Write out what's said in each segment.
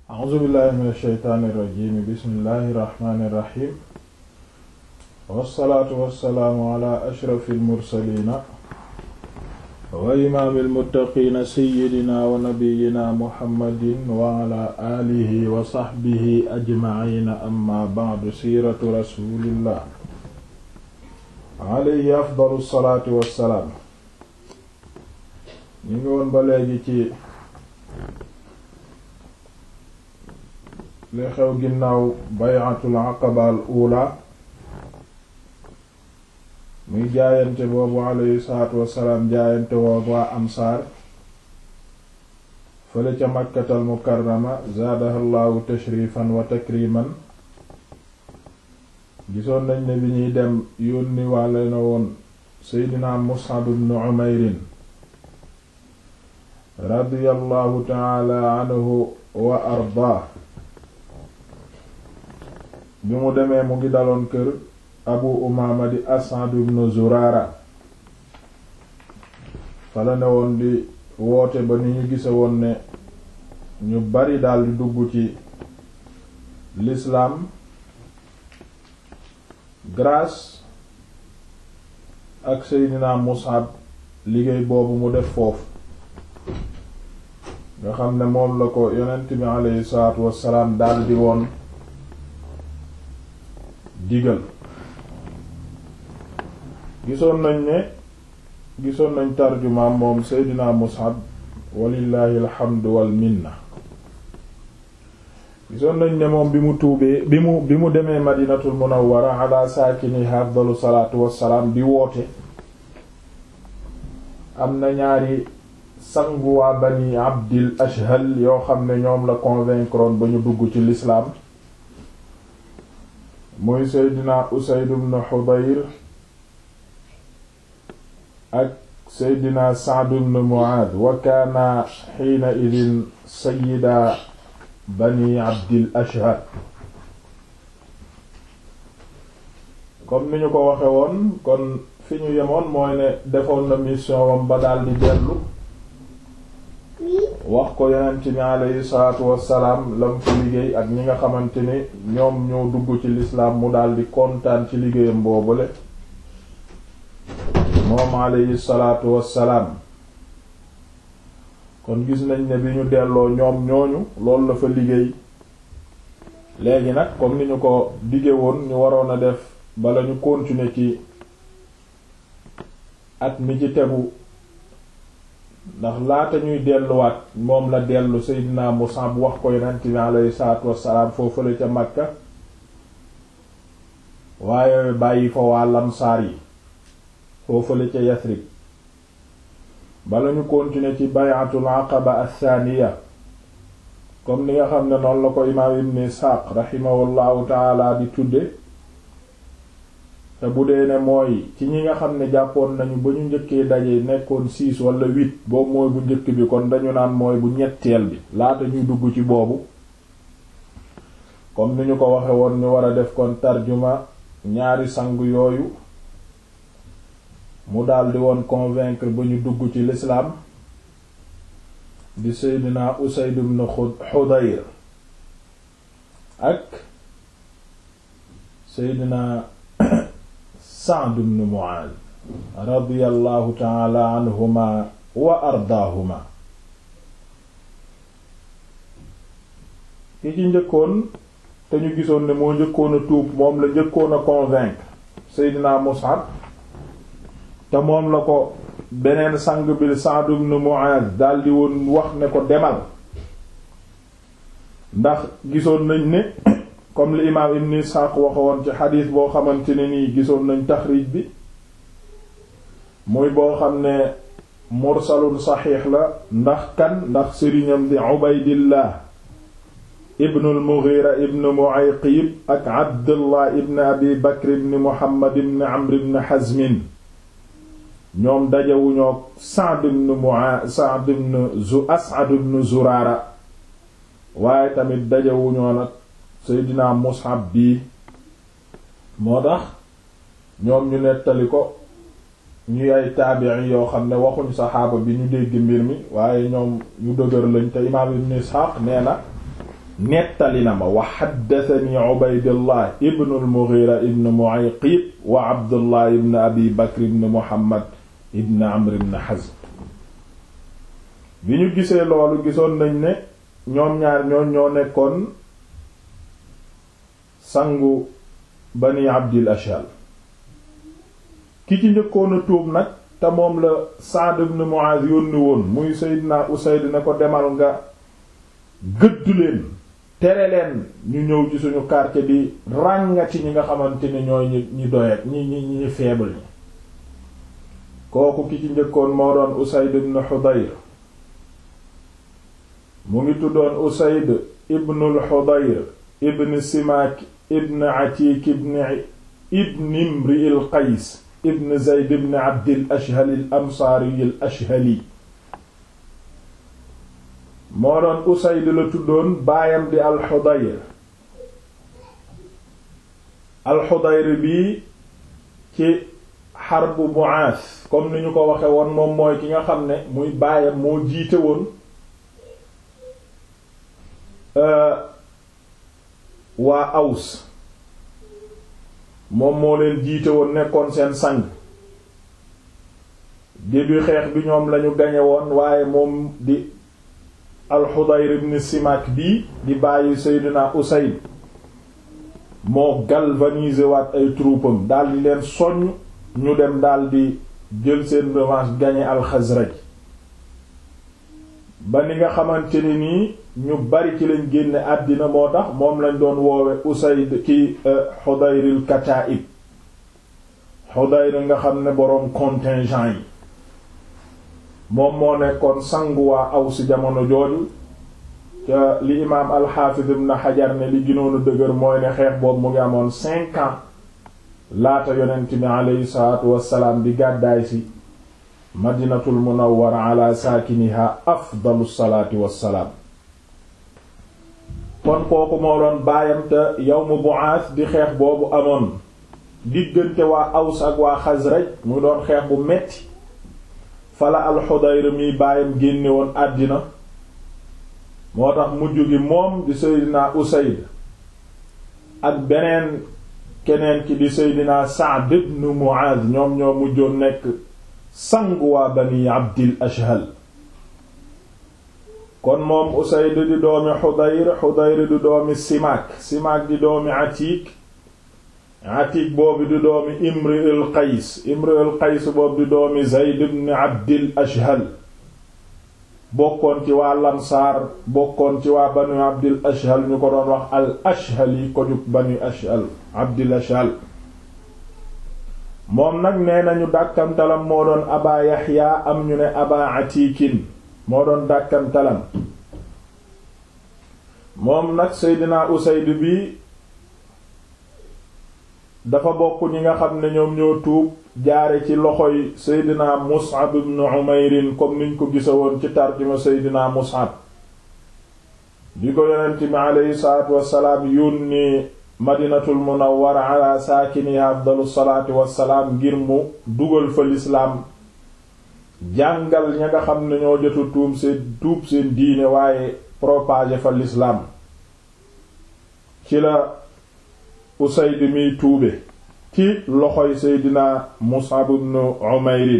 a'uuzu billahi min asheytaani irrajimi bismillahi irrahmani irrahim wassalaatu wassalaamu ala ashrafi almursalina wa imaami almuttaqiina seyidina wa nabiyina muhammadin wa ala aalihi wa saxbihi ajmaciina amma bacdu siiratu rasulillah alayhi afdalu salaatu wassalaam ñu ngi woon ba léegi ci li xew ginnaaw bay'atul aqaba al ula muy jaayante boobu alayhi salaatu wassalaam jaayante boobu waa ansaar fële ca makkatal mukarrama zaadaha llahu tashrifan wa takriman gisoon nañ ne bi ñuy dem yónni wàlle na woon seydina mus'ab ibn umayrin radiyallahu taala anhu wa ardaa bi mu demee mu ngi daloon kër abu umaama di as'ad ibn zurara fala ne woon di woote ba ni ñu gise woon ne ñu bari daldi dugg ci l'islam grâce ak seydina mus'ab liggéey boobu mu def foofu nga xam ne moom la ko yonent bi aleyhi salaatu wassalaam daldi woon digal gisoon nañ ne gisoon nañ tarjumaam moom seydina mus'ab walillahi alhamdu wal minna gisoon nañ ne moom bi mu tuubee bi mu bi mu demee madinatul munawwara ala saakiniha afdalu salaatu wassalaam di woote am na ñaari sangu waa bani abdil ashhal yoo xam ne ñoom la convaincre ba ñu dugg ci l'islam muy seydina usayd ibn hudayr ak seydina sa'd ibn mu'adh wa kaana xiina idin sayyida bani abdil ashhal comme ni ñu ko waxe woon kon fi ñu yemoon mooy ne defoon na mission wam ba daldi dellu wax ko yonent bi aleyhi salaatu wassalaam lam fi liggéey ak ñi nga xamante ni ñoom ñoo dugg ci lislaam mu daldi kontaan ci liggéeyam boobule moom aleyhi salaatu wassalaam kon gis nañ ne bi ñu delloo ñoom ñooñu loolu la fa liggéey léegi nag comme ni ñu ko dige woon ñu waroon a def bala ñu continuer ci at mi ci tegu ndax laata ñuy delluwaat moom la dellu Seydina Musab wax ko yonent bi alayhi salaatu wassalaam foofale ca Makka waaye bàyyi fa waa lamsaar yi foofale ca Yasrib bala ñu continuer ci bay'atul aqaba athaniya comme ni nga xam ne noonu la ko imaam Ibn Isxaaq rahimahullahu taala di tudde te bu dee ne mooy ci ñi nga xam ne jàppoon nañu ba ñu njëkkee daje nekkoon six wala huit boobu mooy bu njëkk bi kon dañu naan mooy bu ñetteel bi laata ñuy dugg ci boobu comme ni ñu ko waxe woon ñu war a def kon tarjuma ñaari sang yooyu mu daldi woon convaincre ba ñu dugg ci l'islam di Seydina Usayd ibn Hudayr ak Seydina Sa'd ibn Mu'adh radiyallahu ta'ala anhuma wa ardaahuma ki ci njëkkoon te ñu gisoon ne moo njëkkoon a tuub moom la njëkkoon a convaincre Seydina Mus'ab te moom la ko beneen sang bi Sa'd ibn Mu'adh daldi woon wax ne ko demal ndax gisoon nañ ne comme li imaam ibn Isxaaq waxoon ci xadiis boo xamante ne nii gisoon nañ taxriij bi muy boo xam ne mursalun saxiix la ndax kan ndax sëriñam di Ubaydillah ibn al-Mughira ibn Mu'ayqib ak Abdullah ibn Abi Bakr ibn Muhammad ibn Amr ibn Hazm ñoom dajewuñoo Sa'd ibn Mu'adh Sa'd ibn Zu As'ad ibn Zurara waaye tamit dajewuñoo nag Seydina Mus'ab bii moo tax ñoom ñu nettali ko ñuy ay taabi'i yoo xam ne waxuñ saxaaba bi ñu dégg mbir mi waaye ñoom ñu dëgër lañ te imaam Ibn Ishaq nee na nettali na ma wa xaddatani ubaydullah ibn al-mughira ibn mu'ayqib wa abdullah ibn abi bakr ibn muhammad ibn amr ibn hazm bi ñu gisee loolu gisoon nañ ne ñoom ñaar ñoon ñoo nekkoon sangu bani abdil ashal ki ci njëkkoon a tuub nag te moom la Sa'd ibn Mu'adh yónni woon muy Seydina Usayd ne ko demal nga gëdd leen tere leen ñu ñëw ci suñu quartier bi ràngati ñi nga xamante ni ñooy ñi ñi doyet ñi ñi ñi faible ñi kooku ki ci njëkkoon moo doon Usayd ibn Hudayr mu ngi tuddoon Usayd ibnul Hudayr ibn Simaak ibn Atiik ibn ibn Imri al Qays ibn Zayd ibn Abdil Ashhal al Ansaari al Ashhali moo doon Usayd la tuddoon baayam di al Hudayr al Hudayr bii ci xarbu Bu'aas comme ni ñu ko waxe woon moom mooy ki nga xam ne muy baayam moo jiite woon waa Aws moom moo leen jiite woon nekkoon seen sang début xeex bi ñoom lañu gañe woon waaye moom di al-Hudayr ibn Simak bii di bàyyi Seydina Usayd moo galvaniser waat ay troupam daldi leen soññ ñu dem daldi jël seen revanche gañe al-Khazraj ba ni nga xamante ni nii ñu bari ci lañ génne àddina moo tax moom lañ doon woowe Usayd ki Hudayril Kataib Hudayr nga xam ne boroom contingent yi moom moo nekkoon sangu waa Aws jamono jooju ca li imaam al-Hafiz ibn Hajar ne li gënoon a dëgër mooy ne xeex boobu mu ngi amoon cinq ans laata yonent bi aleyhi salaatu wassalaam di gàddaay si madinatul munawwara ala saakiniha afdalu salaati wassalaam kon kooku moo doon baayam te yawmu Bu'aas di xeex boobu amoon diggante waa Aws ak waa Xasraj mu doon xeex bu metti fala al-Hudayr mi baayam génne woon àddina moo tax mujj gi moom di Seydina Usayd ak beneen keneen ki di Seydina Sa'd ibn Mu'adh ñoom ñoo mujjoon nekk sangu waa Bani Abdil Ashhal kon moom Usayd di doomi Hudayr Hudayr di doomi Simaak Simaak di doomi Atiik Atiik boobu di doomi Imri al Qays Imri al Qays boobu di doomi Zayd ibn Abdil Ashhal bokkoon ci waa Lansaar bokkoon ci waa Banu Abdil Ashhal ñu ko doon wax al Ashhali ko jug Banu Ashhal Abdil Ashhal moom nag nee nañu dàkkamtalam moo doon Aba Yaxya am ñu ne Aba Atiikin moo doon dàkkamtalam moom nag Seydina Usayd bi dafa bokk ñi nga xam ne ñoom ñoo tuub jaare ci loxoy Seydina Mus'ab ibn Umayr comme niñ ko gisa woon ci tarjuma Seydina Mus'ab bi ko yonent bi aleyhi salaatu wassalaam yónni Madinatul Munawwara ala saakiniha afdalu salaatu wassalaam ngir mu dugal fa lislaam jàngal ña nga xam ne ñoo jotu tuum seen tuub seen diine waaye propager fa lislaam ci la Usayd miy tuube ci loxoy Seydina Mus'ab ibn Umayr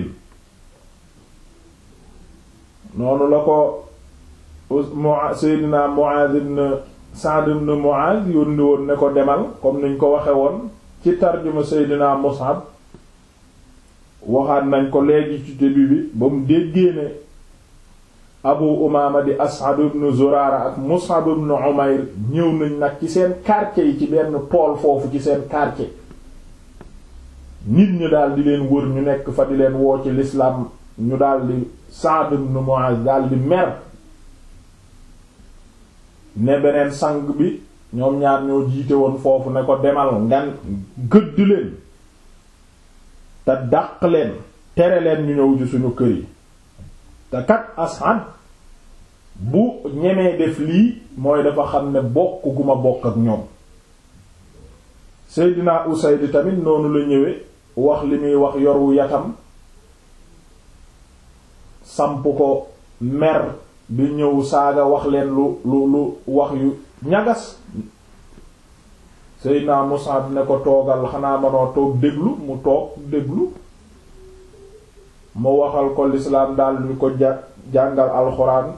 noonu la ko Seydina Mu'adh ibn Sa'd ibn Mu'adh yónni woon ne ko demal comme niñ ko waxe woon ci tarjuma Seydina Mus'ab waxaat nañ ko léegi ci début bi ba mu déggee ne Abu Umaama di As'ad ibn Zurara ak Mus'ab ibn Umayr ñëw nañ nag ci seen quartier yi ci benn tool foofu ci seen quartier nit ñu daal di leen wër ñu nekk fa di leen woo ci l'islam ñu daal di Sa'd ibn Mu'adh daal di mer ne beneen sang bi ñoom ñaar ñoo jiite woon foofu ne ko demal ngan gëdd leen te dàq leen tere leen ñu ñëw ci suñu kër yi te kat As'ad bu ñemee def lii mooy dafa xam ne bokk gu ma bokk ak ñoom Seydina Usayd tamit noonu la ñëwee wax li muy wax yoru yatam samp ko mer bi ñëw saaga wax leen lu lu lu wax yu ñagas Seydina Mus'ab ne ko toogal xanaa manoo toog déglu mu toog déglu mu waxal ko lislaam daal di ko ja jàngal alxuraan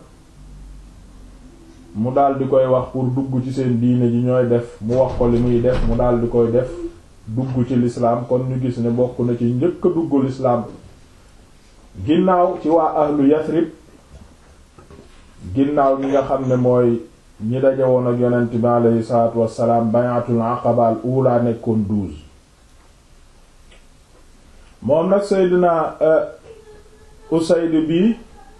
mu daal di koy wax pour dugg ci seen diine ji ñooy def mu wax ko li muy def mu daal di koy def dugg ci lislaam kon ñu gis ne bokk na ci njëkk a dugg lislaam ginnaaw ci waa ahlu Yasrib ginnaaw ñi nga xam ne mooy ñi daje woon ak yonent bi aleyhi salaatu wassalaam bayatul aqaba al ula nekkoon douze moom nag Seydina Usayd bi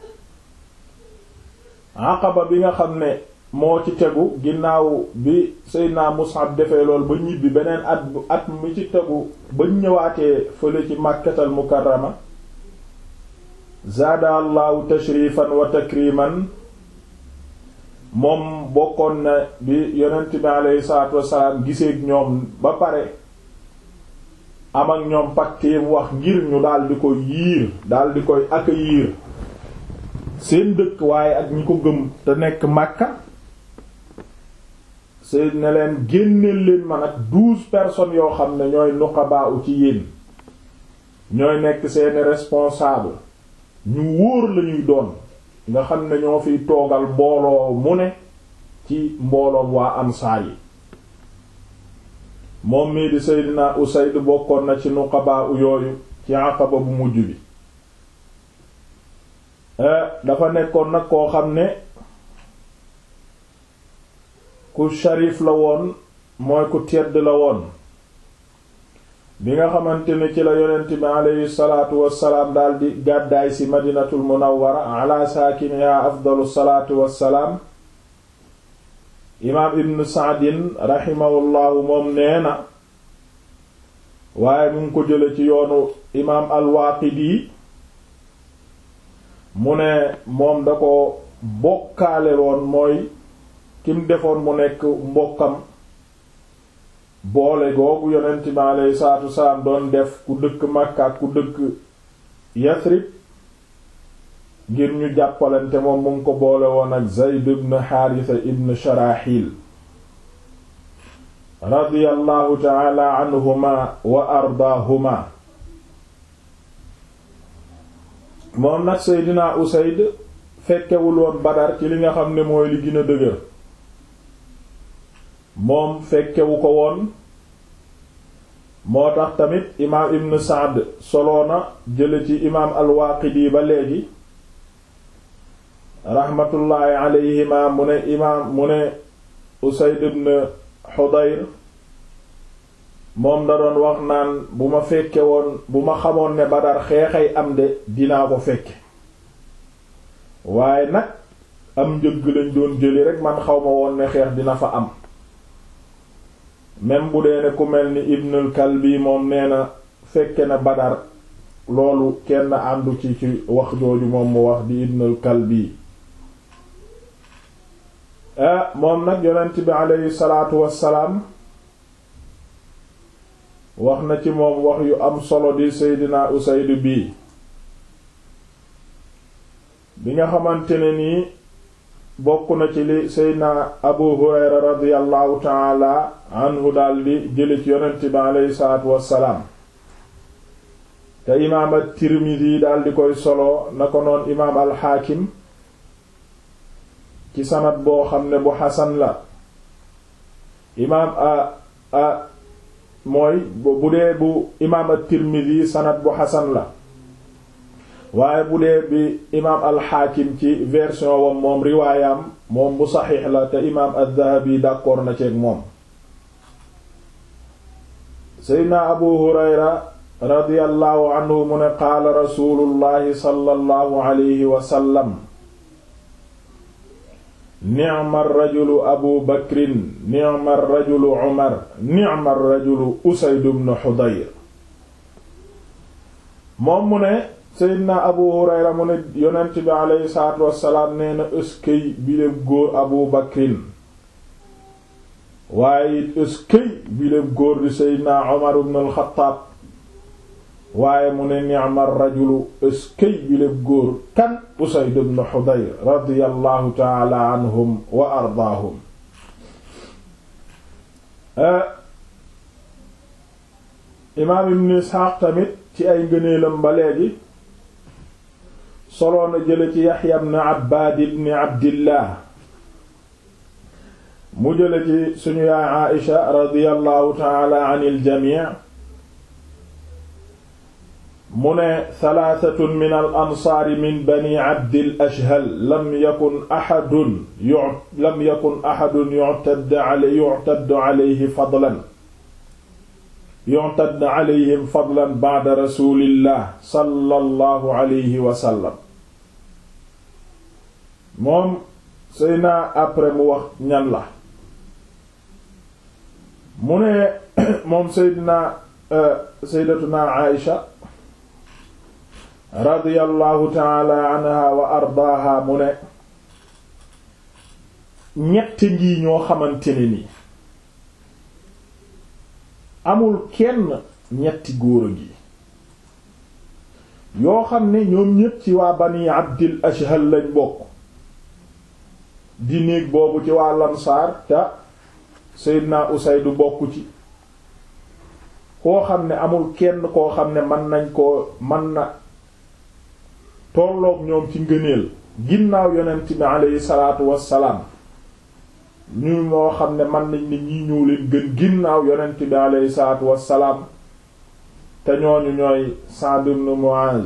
aqaba bi nga xam ne moo ci tegu ginnaaw bi Seydina Mus'ab defee lool ba ñibbi beneen at bu at mi ci tegu ba ñëwaatee fële ci Makkatal Mukarrama zaada allahu tashrifan wa takriman moom bokkoon na bi yonent bi aleyhi salaatu wassalaam giseeg ñoom ba pare am ak ñoom pacte wax ngir ñu daal di ko yiir daal di koy accueillir seen dëkk waaye ak ñi ko gëm te nekk Makka seen ne leen génneel leen man ak douze personnes yoo xam ne ñooy nuqabaa u ci yéen ñooy nekk seeni responsable ñu wóor lañuy doon nga xam ne ñoo fiy toogal mbooloo mu ne ci mbooloom waa ansaar yi moom mii di Seydina Usayd bokkoon na ci nuqabaa u yooyu ci Aqaba bu mujj bi dafa nekkoon nag koo xam ne ku sharif la woon mooy ku tedd la woon bi nga xamante ne ci la yonent bi aleyhi salaatu wassalaam daldi gàddaay ci madinatul munawwara ala saakiniha afdalu salaatu wassalaam imaam ibn saadin raximahullahu moom nee na waaye mu ngi ko jële ci yoonu imaam al-Waaqidi mu ne moom da ko bokkaale woon mooy kim defoon mu nekk mbokkam boole googu yonent bi alayhi salaatu wasalaam doon def ku dëkk Makka ak ku dëkk Yasrib ngir ñu jàppalante moom mu ngi ko boole woon ak Zayd ibn Haarisa ibn Sharaxil radiyallahu ta'ala anhuma wa ardaahuma moom nag Seydina Usayd fekkewul woon Badar ci li nga xam ne mooy li gën a dëgër moom fekkewu ko woon moo tax tamit imaam Ibn Sa'd soloona jële ci imaam al-Waaqidi ba léegi raxmatullaahi alayhima mu ne imaam mu ne Usayd ibn Hudayr moom da doon wax naan bu ma fekke woon bu ma xamoon ne Badar xeexay am de dinaa ko fekke waaye nag am njëgg lañ doon jëli rek man xaw ma woon ne xeex dina fa am même bu dee ne ku mel ni Ibnul Kalbi moom nee na fekke na Badar loolu kenn àndu ci ci wax jooju moom mu wax di Ibnul Kalbi ah moom nag yonent bi aleyhi salaatu wassalaam wax na ci moom wax yu am solo di Seydina Usayd bii bi nga xamante ne nii bokk na ci li Seydina Abu Hurayra radiyallahu taala anhu daldi jële ci yonent bi aleyhi salaatu wassalaam te imaam at-Tirmidhi daldi koy solo na ko noon imaam al-Hakim ci sanad boo xam ne bu xasan la imaam a a mooy bu dee bu imaam at-Tirmidhi sanad bu xasan la waaye bu dee bi imaam al-Hakim ci version wam moom riwaayam moom bu saxiix la te imaam ad-Dhahabi d'accord na ceeg moom seydna Abu Hurayra radiyallahu anhu mu ne qaala rasulullahi sallallahu alayhi wa sallam ni'ma rajulu abu bakrin ni'ma rajulu umar ni'ma rajulu usayd ibn hudayr moom mu ne seydina abu hurayra mu ne yonent bi aleyhi salaatu wassalaam nee na ëskëy biléb góor abu bakrin waaye it ëskëy biléb góor di seydina umar ibn al-xattaab waaye mu ne ni'ma rajulu ëskëy biléb góor kan usayd ibn hudayr radiyallahu taala anhum wa ardaahum imaam ibn isxaaq tamit ci ay ngëneelam ba léegi soloona jële ci yaxya ibn abbaad ibn abdillah mu jële ci suñu yaay aisha radiyallahu taala an iljamii mu ne talaathatun min al ansaari min bani abdil ashhal lam yakun axadun yu lam yakun axadun yu'tadd alay yu'tadd alayhi fadlan yu'tadd alayhim fadlan ba'da rasulillah sallallahu alayhi wa sallam moom Seyna après mu wax ñan la mu ne moom Seydina Sayyidatuna Aïsha radiyallahu taala anha wa ardaaha mu ne ñett ngi ñoo xamante ne ni amul kenn ñetti góor a ngi yoo xam ne ñoom ñépp ci waa bani abdil ashhal lañ bokk di néeg boobu ci waa lamsaar te Seydina Usaydu bokk ci koo xam ne amul kenn koo xam ne mën nañ koo mën na tolloog ñoom ci ngëneel ginnaaw yonent bi aleyhi salaatu wassalaam ñu moo xam ne mën nañ ne ñii ñëw leen gën ginnaaw yonent bi aleyhi salaatu wassalaam te ñooñu ñooy Sa'd ibn Mu'az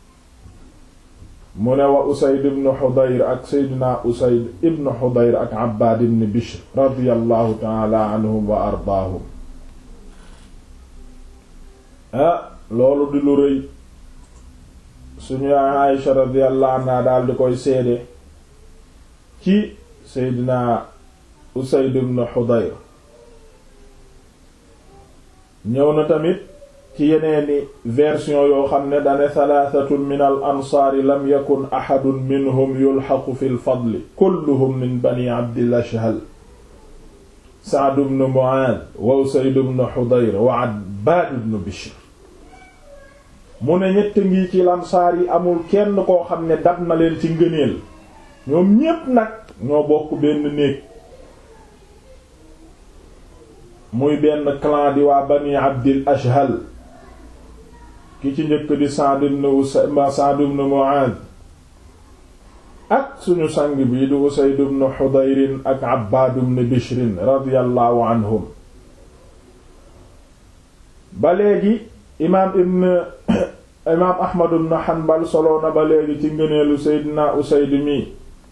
mu ne wa Usayd ibn Hudayr ak Seydina Usayd ibn Hudayr ak Abbaad ibn Bishr radiyallahu ta'ala anhum wa ardaahum ah loolu di lu rëy suñu yaay Aïsha radiyallahu anha daal di koy seede ci Seydina Usayd ibn Hudayr ñëw na tamit ci yeneeni version yoo xam ne dane thalathatun min al ansaari lam yakun ahadun minhum yulhaqu fi l fadli kulluhum min bani abdil ashhal Sa'd ibn Mu'adh wa Usayd ibn Hudayr wa Abbad ibn Bishr mu ne ñett ngi ci lamsaar yi amul kenn koo xam ne dab na leen ci ngëneel ñoom ñépp nag ñoo bokk benn néeg muy benn clan di waa bani abdil ashhal ki ci njëkk di Sa'd ibn Sa'd ibn Mu'adh ak suñu sang bi di Usayd ibn Hudayr ak Abbad ibn Bishr radiyallahu anhum ba léegi imaam ibn imaam Ahmad ibn Hanbal solo na ba léegi ci ngëneelu Seydina Usayd mi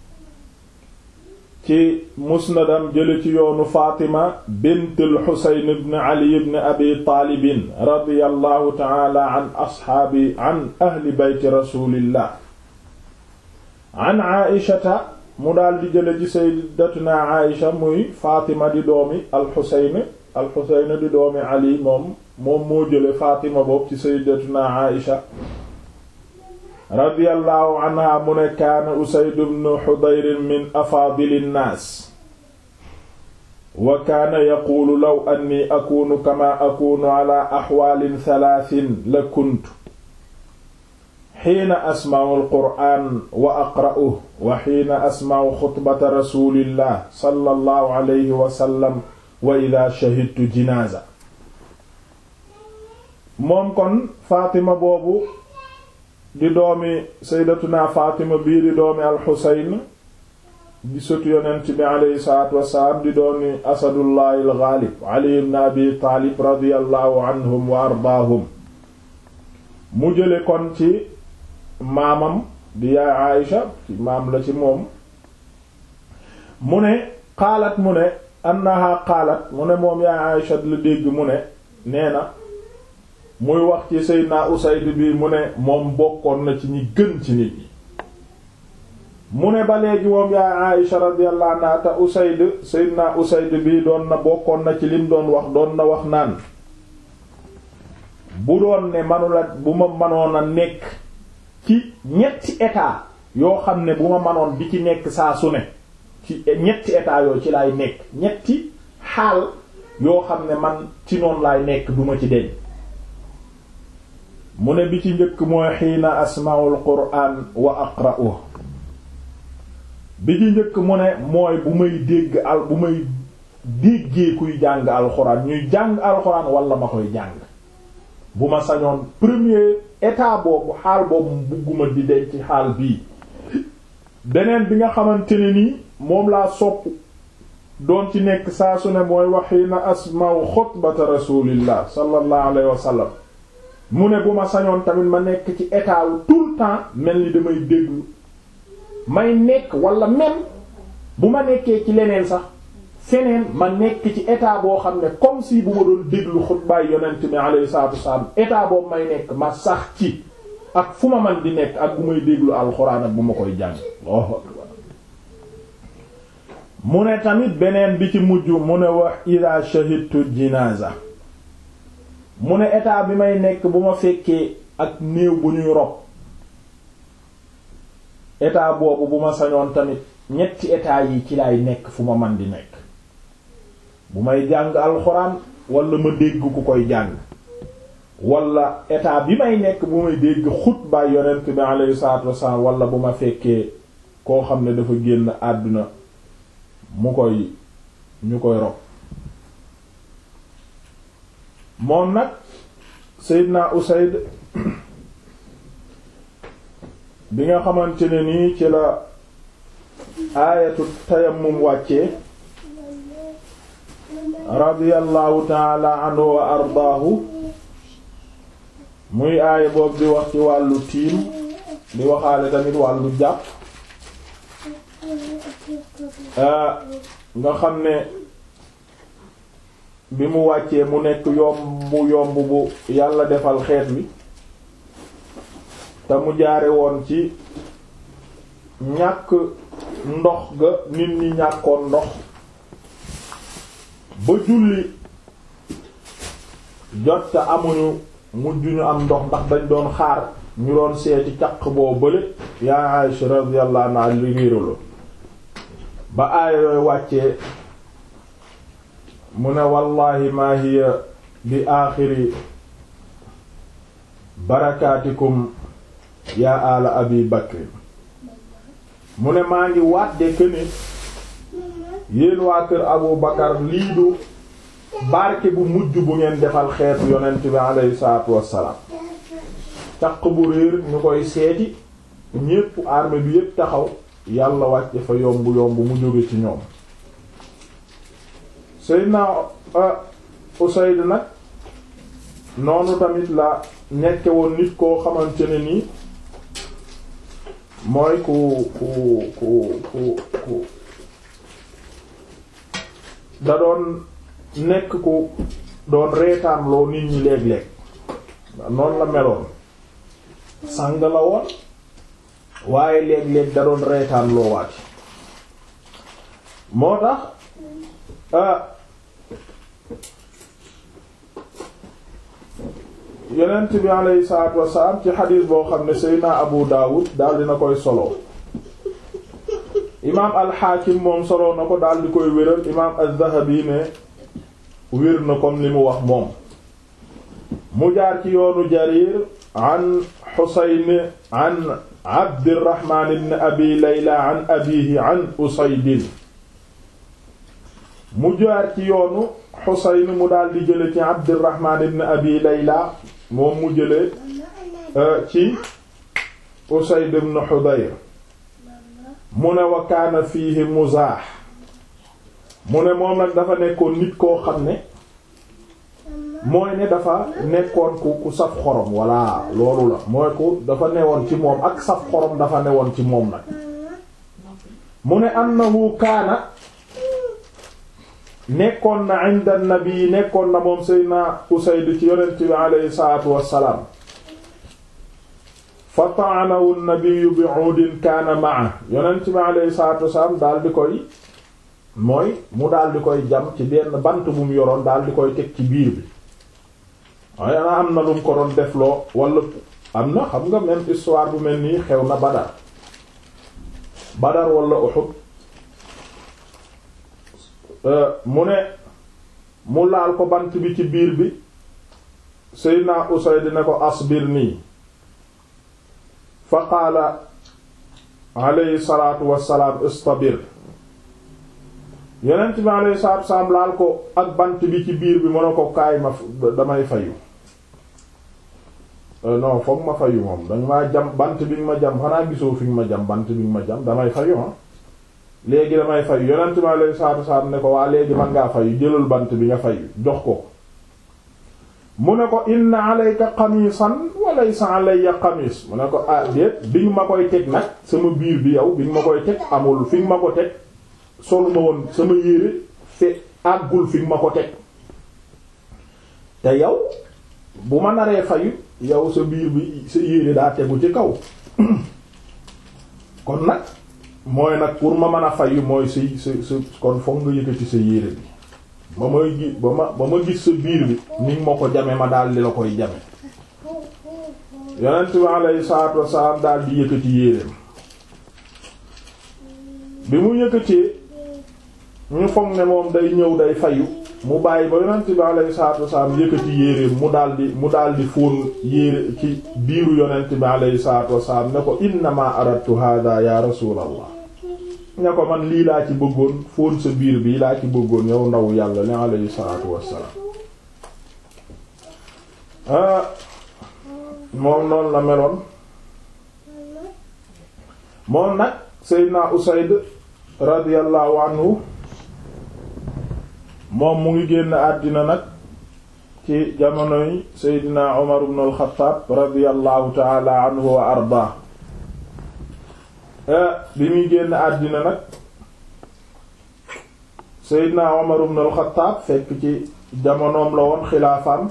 ci musnadam jële ci yoonu Fatima bint al-Husayn ibn Ali ibn Abi Taalib radiyallahu ta'ala an ashaabi an ahli bayti rasulillah an Aïshata mu daal di jële ci sayyidatuna Aïsha muy Fatima di doomi al-Husayn al-Husayn di doomi Ali moom moom moo jële Fatima boobu ci sayyidatuna Aïsha radiyallahu anha mu ne kaana Usayd ibn Hudayr min afaadili nnaas wa kaana yaquulu law anni akuunu kamaa akuunu ala axwaalin talaatin la kuntu xiina asma'u alqur'aan wa aqra'uhu wa xiina asma'u xutbata rasuulillah sallallahu alayhi wa sallam wa idaa shahidtu jinaaza moom kon Fatima boobu di doomi sayyidatuna Fatima bii di doomi alxusayn di sëtu yonent bi aleyhi salaatu wassalaam di doomi asadullahi algaalib ali ibn abi taalib radiyallahu anhum wa ardaahum mu jële kon ci maamam di yaay Aïsha ci maam la ci moom mu ne qaalat mu ne annaha qaalat mu ne moom yaay Aïsha la dégg mu ne nee na muy wax ci Seydina Usayd bi mu ne moom bokkoon na ci ñi gën ci nit ñi mu ne ba léegi moom yaay Aïsha radiyallahu anha te Usayd Seydina Usayd bi doon na bokkoon na ci lim doon wax doon na wax naan bu doon ne manula bu ma manoon a nekk ci ñetti état yoo xam ne bu ma manoon di ci nekk saa su ne ci ñetti état yoo ci laay nekk ñetti xaal yoo xam ne man ci noonu laay nekk duma ci deñ mu ne bi ci njëkk mooy xiina asmaul quraan wa aqra'uhu bi ci njëkk mu ne mooy bu may dégg al bu may déggee kuy jàng alxuraan ñuy jàng alxuraan wala ma koy jàng bu ma sañoon premier état boobu xaal boobu bugguma di denc ci xaal bii beneen bi nga xamante ne nii moom laa sopp doon ci nekk saa su ne mooy waxiina asma'u xutbata rasulillah sallallahu alayhi wa sallam mu ne bu ma sañoon tamit ma nekk ci état wu tout le temps mel ni damay déglu may nekk wala même bu ma nekkee ci leneen sax feneen ma nekk ci état boo xam ne comme si bu ma doon déglu xutbaay yonent mi alayhi salaatu wasalaam état boobu may nekk ma sax ci ak fu ma man di nekk ak bu may déglu alxuraan ak bu ma koy jàng Allahu akbar mu ne tamit beneen bi ci mujj mu ne wax ida shahidtu jinaza mu ne état bi may nekk bu ma fekkee ak néew bu ñuy rob état boobu bu ma sañoon tamit ñetti état yi ci laay nekk fu ma man di nekk bu may jàng alxuraan wala ma dégg ku koy jàng wala état bi may nekk bu may dégg xutbaay yonent bi alayhi salaatu wassalaam wala bu ma fekkee koo xam ne dafa génn àdduna mu koy ñu koy rob moom nag Seydina Usayd bi nga xamante ne nii ci la aayatu tayammum wàccee radiyallahu taala anhu wa ardaahu muy aaya boobu di wax ci wàllu tiim di waxaale tamit wàllu jàpp nga xam ne bi mu wàccee mu nekk yomb yomb bu yàlla defal xeet wi te mu jaare woon ci ñàkk ndox ga nit ñi ñàkkoon ndox ba julli jot te amuñu mujj ñu am ndox ndax dañ doon xaar ñu doon seeti caq boo bële yaa Aisha radiyallahu anha li réeralo ba aaya yooyu wàccee mu ne wallahi ma hiya bi aaxiri barakaatikum yaa ala abi bakr mu ne maa ngi waatde këne yéen waa kër abu bakar lii du barke bu mujj bu ngeen defal xeetu yonent bi alayhi salaatu wassalaam caq bu réer ñu koy seeti ñépp armée bi yépp taxaw yàlla wàcce fa yomb yomb mu jóge ci ñoom Seydina Usayd nag noonu tamit la nekke woon nit koo xamante ne nii mooy ku ku ku ku ku da doon nekk ku doon reetaanloo nit ñi léeg-léeg noonu la meloon sàng la woon waaye léeg-léeg da doon reetaanloo waati moo tax yonent bi alayhi salaatu wasalaam ci xadiis boo xam ne Seydina Abu Dawud daal dina koy solo imaam al-Hakim moom solo na ko daal di koy wéral imaam az-Zahabi ne wér na comme li mu wax moom mu jaar ci yoonu Jarir an Husayn an Abdirrahman ibn Abi Layla an abihi an Usayd mu jaar ci yoonu Husayn mu daal di jële ci Abdirrahman ibn Abi Layla moom mu jële ci Usayd ibn Hudayr mu ne wa kaana fiihi muzaax mu ne moom nag dafa nekkoon nit koo xam ne mooy ne dafa nekkoon ku ku saf xorom walla loolu la mooy ku dafa newoon ci moom ak saf xorom dafa newoon ci moom nag mu ne annahu kaana nekkoon na inda nabi nekkoon na moom Seydina Usayd ci yonent bi aleyhi salaatu wassalaam fa ta'anahu an-nabiyyu bi'udin kaana ma'a yonent bi aleyhi salaatu wassalaam daal di koy mooy mu daal di koy jam ci benn bant bu mu yoroon daal di koy teg ci biir bi waaye ana am na lu mu ko doon defloo wala am na xam nga même histoire bu mel nii xew na Badar Badar wala Uhud mu ne mu laal ko bant bi ci biir bi Seydina Usayd ne ko asbir nii fa qaala alayhi salaatu wassalaam istabir yonent bi alayhi salaatu wassalaam laal ko ak bant bi ci biir bi mën a ko kaay ma damay fayu non foog ma fayu moom dañ maa jam bant bi nga ma jam xanaa gisoo fi nga ma jam bant bi nga ma jam damay fayu ah léegi damay fayu yonent bi alayhi salaatu wassalaam ne ko waa léegi man ngaa fayu jëlal bant bi nga fayu jox ko mu ne ko inna alayka qamisan wa laysa alayya qamis mu ne ko ah déet bi nga ma koy teg nag sama biir bi yow bi nga ma koy teg amul fi nga ma ko teg solu ma woon sama yére fe àggul fi nga ma ko teg te yow bu ma naree fayu yow sa biir bi sa yére daa tegu ci kaw kon nag mooy nag pour ma mën a fayu mooy sa sa sa kon foog nga yëkkati sa yére bi ba may gi ba ma ba ma gis sa biir bi ni ma ko jame ma daal di la koy jame yonent bi alayhi salaatu wasalaam daal di yëkkati yéreem bi mu yëkkatee ñu foog ne moom day ñëw day fayu mu bàyyi ba yonent bi alayhi salaatu wasalaam yëkkati yéreem mu daal di mu daal di fóon yére ci biiru yonent bi alayhi salaatu wasalaam ne ko innama aradtu hada ya rasulallah ne ko man lii laa ci bëggoon fóon sa biir bii laa ci bëggoon yow ndaw yàlla li alayhi salaatu wassalaam ah moom noonu la meloon moom nag Seydina Usayd radiyallahu anhu moom mu ngi génn àddina nag ci jamonoy Seydina Umar ibn al-Khattab radiyallahu ta'ala anhu wa ardaa bi muy génn àddina nag Seydina Umar ibn al-Khattab fekk ci jamonoom la woon xilaafaam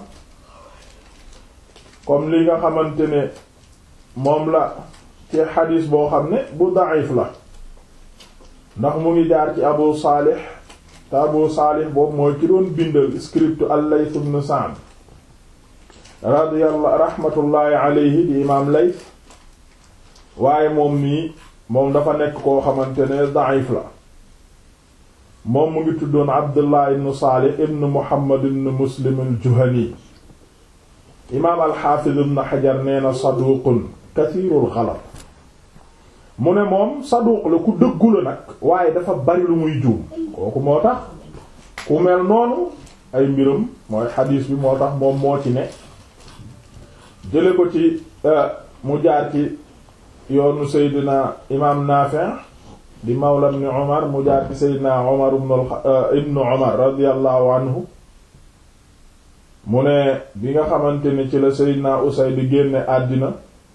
comme li nga xamante ne moom la ci xadiis boo xam ne bu da'if la ndax mu ngi jaar ci Abu Salih te Abu Salih boobu mooy ki doon bindal script al-Layth ibn Sa'd radiyallahu rahmatullahi alayhi di imaam Layth waaye moom nii moom dafa nekk koo xamante ne da'if la moom mu ngi tuddoon Abdullah ibn Salih ibn Muhammad ibn Muslim al-Juhani imaam al-Hafiz ibn Hajar nee na saduqun kathirul ghalat mu ne moom saduq la ku dëggu la nag waaye dafa bari lu muy juum kooku moo tax ku mel noonu ay mbiram mooy xadiis bi moo tax moom moo ci ne jële ko ci mu jaar ci yoonu Seydina imaam Naafi' di mawla ibn Umar mu jaar ci Seydina Umar ibn Umar radiyallahu anhu mu ne bi nga xamante ni ci la Seydina Usayd di génne àddina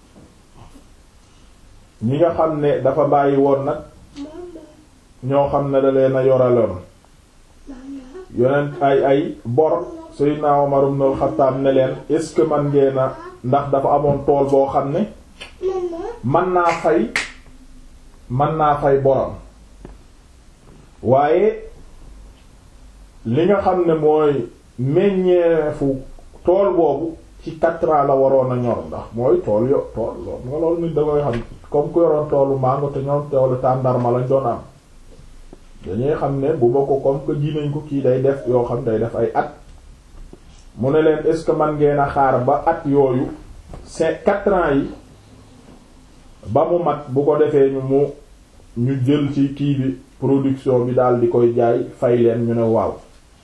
ñi nga xam ne dafa bàyyi woon nag ñoo xam ne da leen a yoraloon yonent ay ay bor Seydina Umar ibn al-Khattab ne leen est-ce que man ngeen a ndax dafa amoon tool boo xam ne man naa fay man naa fay borom waaye li nga xam ne mooy meññeefu tool boobu ci quatre ans la waroon a ñor ndax mooy tool yo tool loolu nga loolu nit da koy xam comme ku yoroon toolu mango te ñoom toolu tàndarma lañ doon am dañuy xam ne bu ba ko comme que ji nañ ko kii day def yoo xam day def ay at mu ne leen est-ce que man ngeen a xaar ba at yooyu c'est quatre ans yi ba mu mat bu ko defee ñu mu ñu jël ci kii bi production bi daal di koy jaay fay leen ñu ne waaw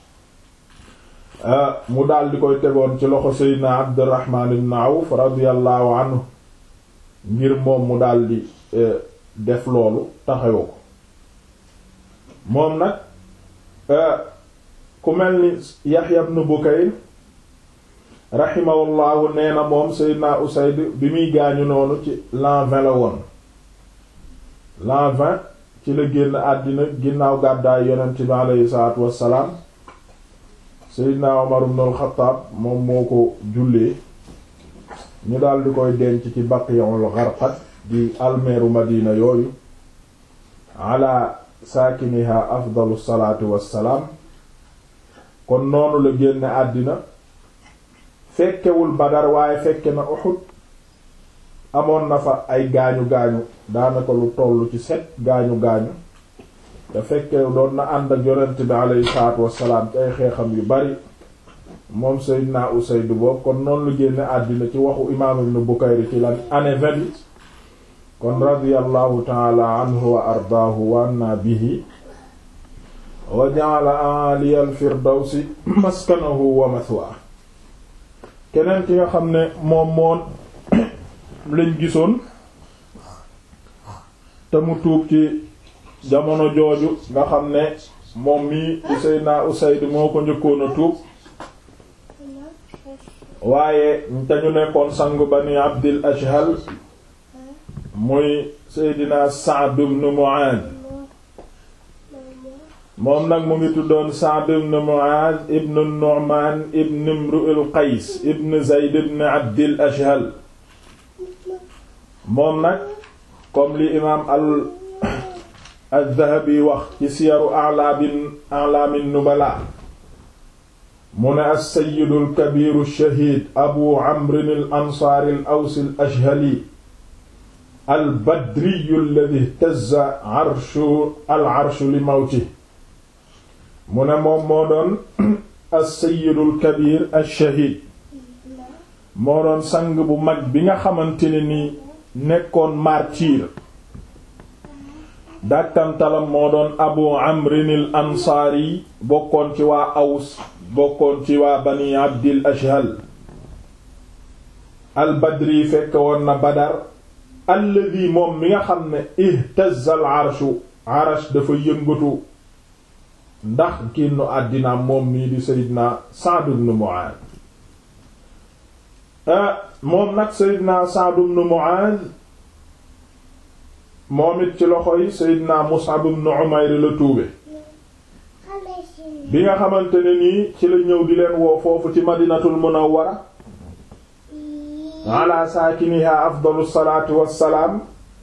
mu daal di koy tegoon ci loxo Seydina Abdurrahman ibn Awf radiyallahu anhu ngir moom mu daal di def loolu taxawoo ko moom nag ku mel ni Yahya ibn Bukayr rahimahullahu nee na moom Seydina Usayd bi muy gaañu noonu ci l'an vingt la woon l'an vingt ci la génn àddina ginnaaw gàddaay yonent bi aleyhi salaatu wassalaam Seydina Umar ibn al-Khattab moom moo ko jullee ñu daal di koy denc ci Baqi'ul Gharqad di almeeru Madina yooyu ala saakiniha afdalu salaatu wassalaam kon noonu la génne àddina fekkewul Badar waaye fekke na Uhud amoon na fa ay gaañu gaañu daanaka lu tollu ci set gaañu gaañu te fekke doon na ànd ak yonent bi alayhi salaatu wassalaam ci ay xeexam yu bari moom Seydina Usayd boobu kon noonu lu génne àddina ci waxu imaam Ibn Bukayr ci lan année vingt kon radiyallahu taala anhu wa ardaahu wa anna bihi wa ja'ala aliya al-firdawsi maskanahu wa mathwa keneen ki nga xam ne moom moon lañ gisoon te mu tuub ci jamono jooju nga xam ne moom mii di Seydina Usayd moo ko njëkkoon a tuub waaye te ñu nekkoon sangu bani Abdil Ashhal muy Seydina Sa'd ibn Mu'adh moom nag mu ngi tuddoon Sa'd ibn Mu'adh ibn Nu'man ibn Imru'il Qays ibn Zayd ibn Abdil Ashhal moom nag comme li imaam al al-Dhahabi wax ci siyaru a'lamin a'lamin nubala mu ne as-sayyidu al-kabiru ash-shahid abu amrin al-ansaari al-awsi al-ashhali al-badriyu alladhi ihtazza arshu al-arshu li mawtihi mu ne moom moo doon as-sayyidu al-kabir ash-shahid moo doon sang bu mag bi nga xamante ne ni nekkoon martyr dàkkantalam moo doon abu amrin al ansaari bokkoon ci waa aws bokkoon ci waa bani abdil ashhal al badri fekk woon na badar alladi moom mi nga xam ne ihtazza al arshu arash dafa yëngatu ndax génnu àddina moom nii di sayyidina Sa'd ibn Mu'adh moom nag sayyidina Sa'd ibn Mu'adh moom it ci loxo yi Seydina Mus'ab ibn Umayr la tuube bi nga xamante ne nii ci la ñëw di leen woo foofu ci Madinatul Munawwara ala saakiniha afdalu salaatu wassalaam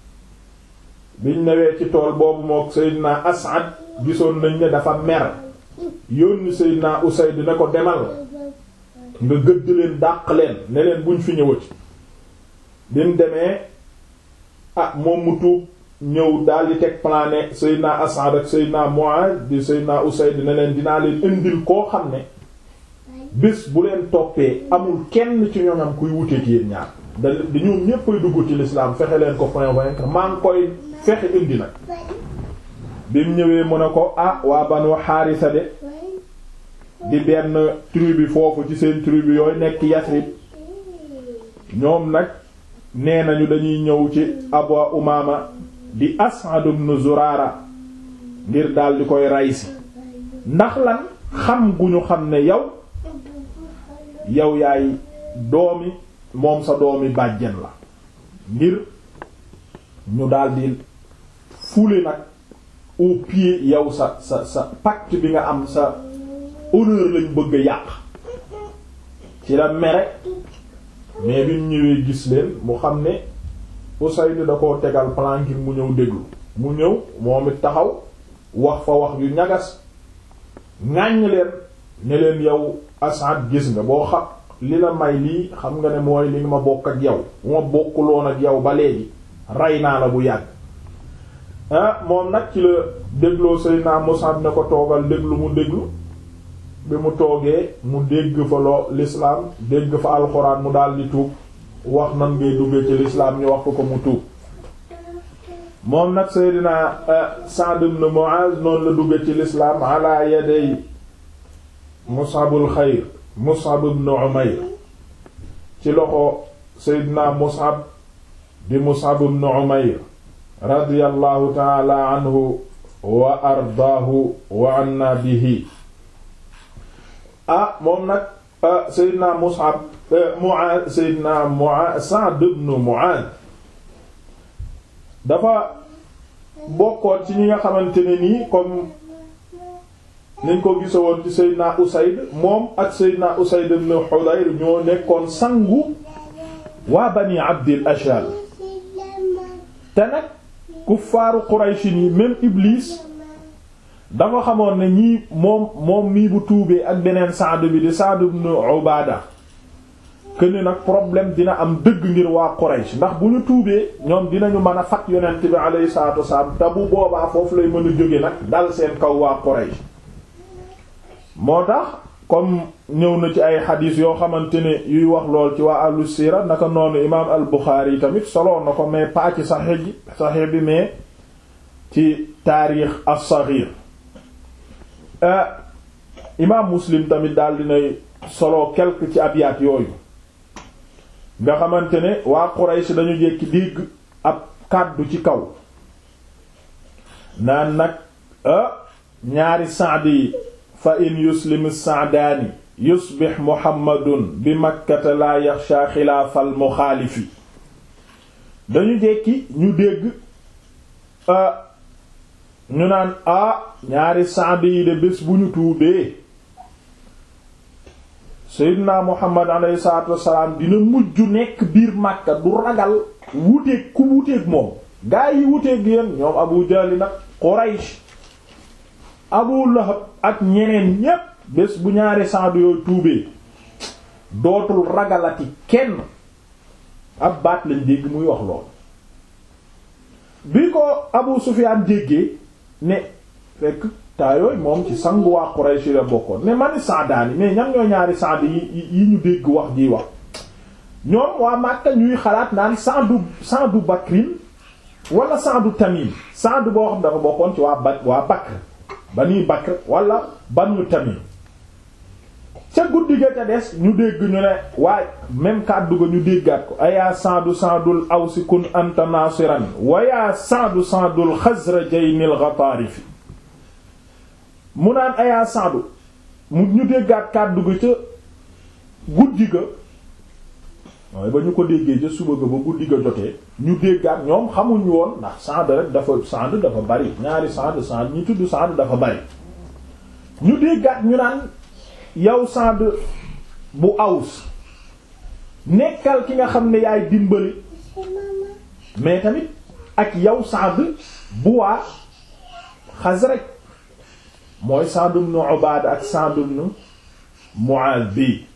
biñ newee ci tool boobu mook Seydina As'ad gisoon nañ ne dafa mer yónni Seydina Usayd ne ko demal nga gëdd leen dàq leen ne leen buñ fi ñëwati bi mu demee ah moom mu tuub ñëw daal di teg plan ne Seydina As'ad ak Seydina Mu'adh di Seydina Usayd ne leen dinaa leen indil koo xam ne bés bu leen toppee amul kenn ci ñoom kuy wuteek yéen ñaar da di ñoom ñépp ay dugg ci l'islam fexe leen ko convaincre maa ngi koy fexe indi nag bi mu ñëwee mu ne ko ah waa Banu Haarisa de di benn tribu foofu ci seen tribu yooyu nekk Yasrib ñoom nag nee nañu dañuy ñëw ci Abu Umaama di As'ad ibn Zurara ngir daal di koy raysi ndax lan xam gu ñu xam ne yow yow yaay doomi moom sa doomi bàjjen la ngir ñu daal di fule nag au pied yow sa sa sa pacte bi nga am sa honneur lañ bëgg a yàq ci la mere mais bi mu ñëwee gis leen mu xam ne Usayd da koo tegal plan ngir mu ñëw déglu mu ñëw moom it taxaw wax fa wax yu ñagas ŋàññ leen ne leen yow Asad gis nga boo xam li la may lii xam nga ne mooy li ma bokk ak yow bu ma bokkuloon ak yow ba léegi rey naa la bu yàgg ah moom nag ci la dégloo Seydina Musab ne ko toogal déglu mu déglu bi mu toogee mu dégg fa loo l'islam dégg fa alxuraan mu daal di tuub wax nan ngay duggee ci l'islam ñu wax ko ko mu tuub moom nag Seydina Sa'd ibn Mu'az noonu la duggee ci l'islam ala yaday Mus'abul xayr Mus'ab ibn Umayr ci loxo Seydina Mus'ab di Mus'ab ibn Umayr radiyallahu ta'ala anhu wa ardaahu wa anna bihi ah moom nag Seydina Mus'ab Mu'aaz Seydina Mu'aaz Sa'd ibn Mu'aaz dafa bokkoon ci ñi nga xamante ne nii comme niñ ko gisawoon ci Seydina Usayd moom ak Seydina Usayd ibn Hudayr ñoo nekkoon sangu waa Bani Abdil Ashhal te nag kuffaaru Quraysh yi même Iblis dafa xamoon ne ñii moom moom mii bu tuubee ak beneen Sa'd bi di Sa'd ibn Ubaada këne nag problème dina am dëgg ngir waa Quraysh ndax bu ñu tuubee ñoom dinañu mën a fat yonent bi alayhi salaatu wasalaam te bu boobaa foofu lay mën a jóge nag dal seen kaw waa Quraysh moo tax comme ñëw na ci ay xadiis yoo xamante ne yuy wax lool ci waa ahlu siira naka noonu imaam al Buxaari tamit soloon na ko mais pas ci saxiix ji saxiix bi mais ci taarix as-saxiir imaam muslim tamit daal dinay solo quelque ci abyaat yooyu nga xamante ne waa Quraysh dañu jekki dégg ab kàddu ci kaw naan nag ñaari saad yi fa in yuslim saadaani yusbix muhammadun bi makkata laa yaxsha xilaafal muxaalifi dañu jekki ñu dégg ñu naan a ñaari saad yi de bés bu ñu tuubee seydina muhammad alayhi salaatu wassalaam dina mujj nekk biir màkka du ragal wuteeg ku wuteeg moom gaa yi wuteeg yéen ñoom abu jahli nag quraysh abu lahab ak ñeneen ñépp bés bu ñaari saadu yooyu tuubee dootul ragalati kenn ab baat lañ dégg muy wax lool bi ko abu sufyaan déggee ne fekk taa yooyu moom ci sangu waa Quraysh la bokkoon ne mani saadaani mais ñan ñoo ñaari saad yi yi ñu dégg wax ji wax ñoom waa Makka ñuy xalaat naan saadu saadu Bakrin wala saadu Tamim saadu boo xam dafa bokkoon ci waa ba waa Bakr Bani Bakr wala Banu Tamim ca guddi ga ca des ñu dégg ñu ne waaye même kàddu ga ñu déggaat ko ayaa saadu saadul awsi kun anta nasiran wa yaa saadu saadul xasrajaynil ghatarifi mu naan ayaa saadu mu ñu déggaat kàddu ga ca guddi ga waaye ba ñu ko déggee ca suba ga ba guddi ga jotee ñu déggaat ñoom xamuñ woon ndax saad rek dafa saad dafa bari ñaari saad saad ñi tudd saad dafa bari ñu déggaat ñu naan yow saad bu aws nekkal ki nga xam ne yaay dimbali mais tamit ak yow saad bu waa Xasraj mooy Sa'd ibn Ubaada ak Sa'd ibn Mu'aaz bi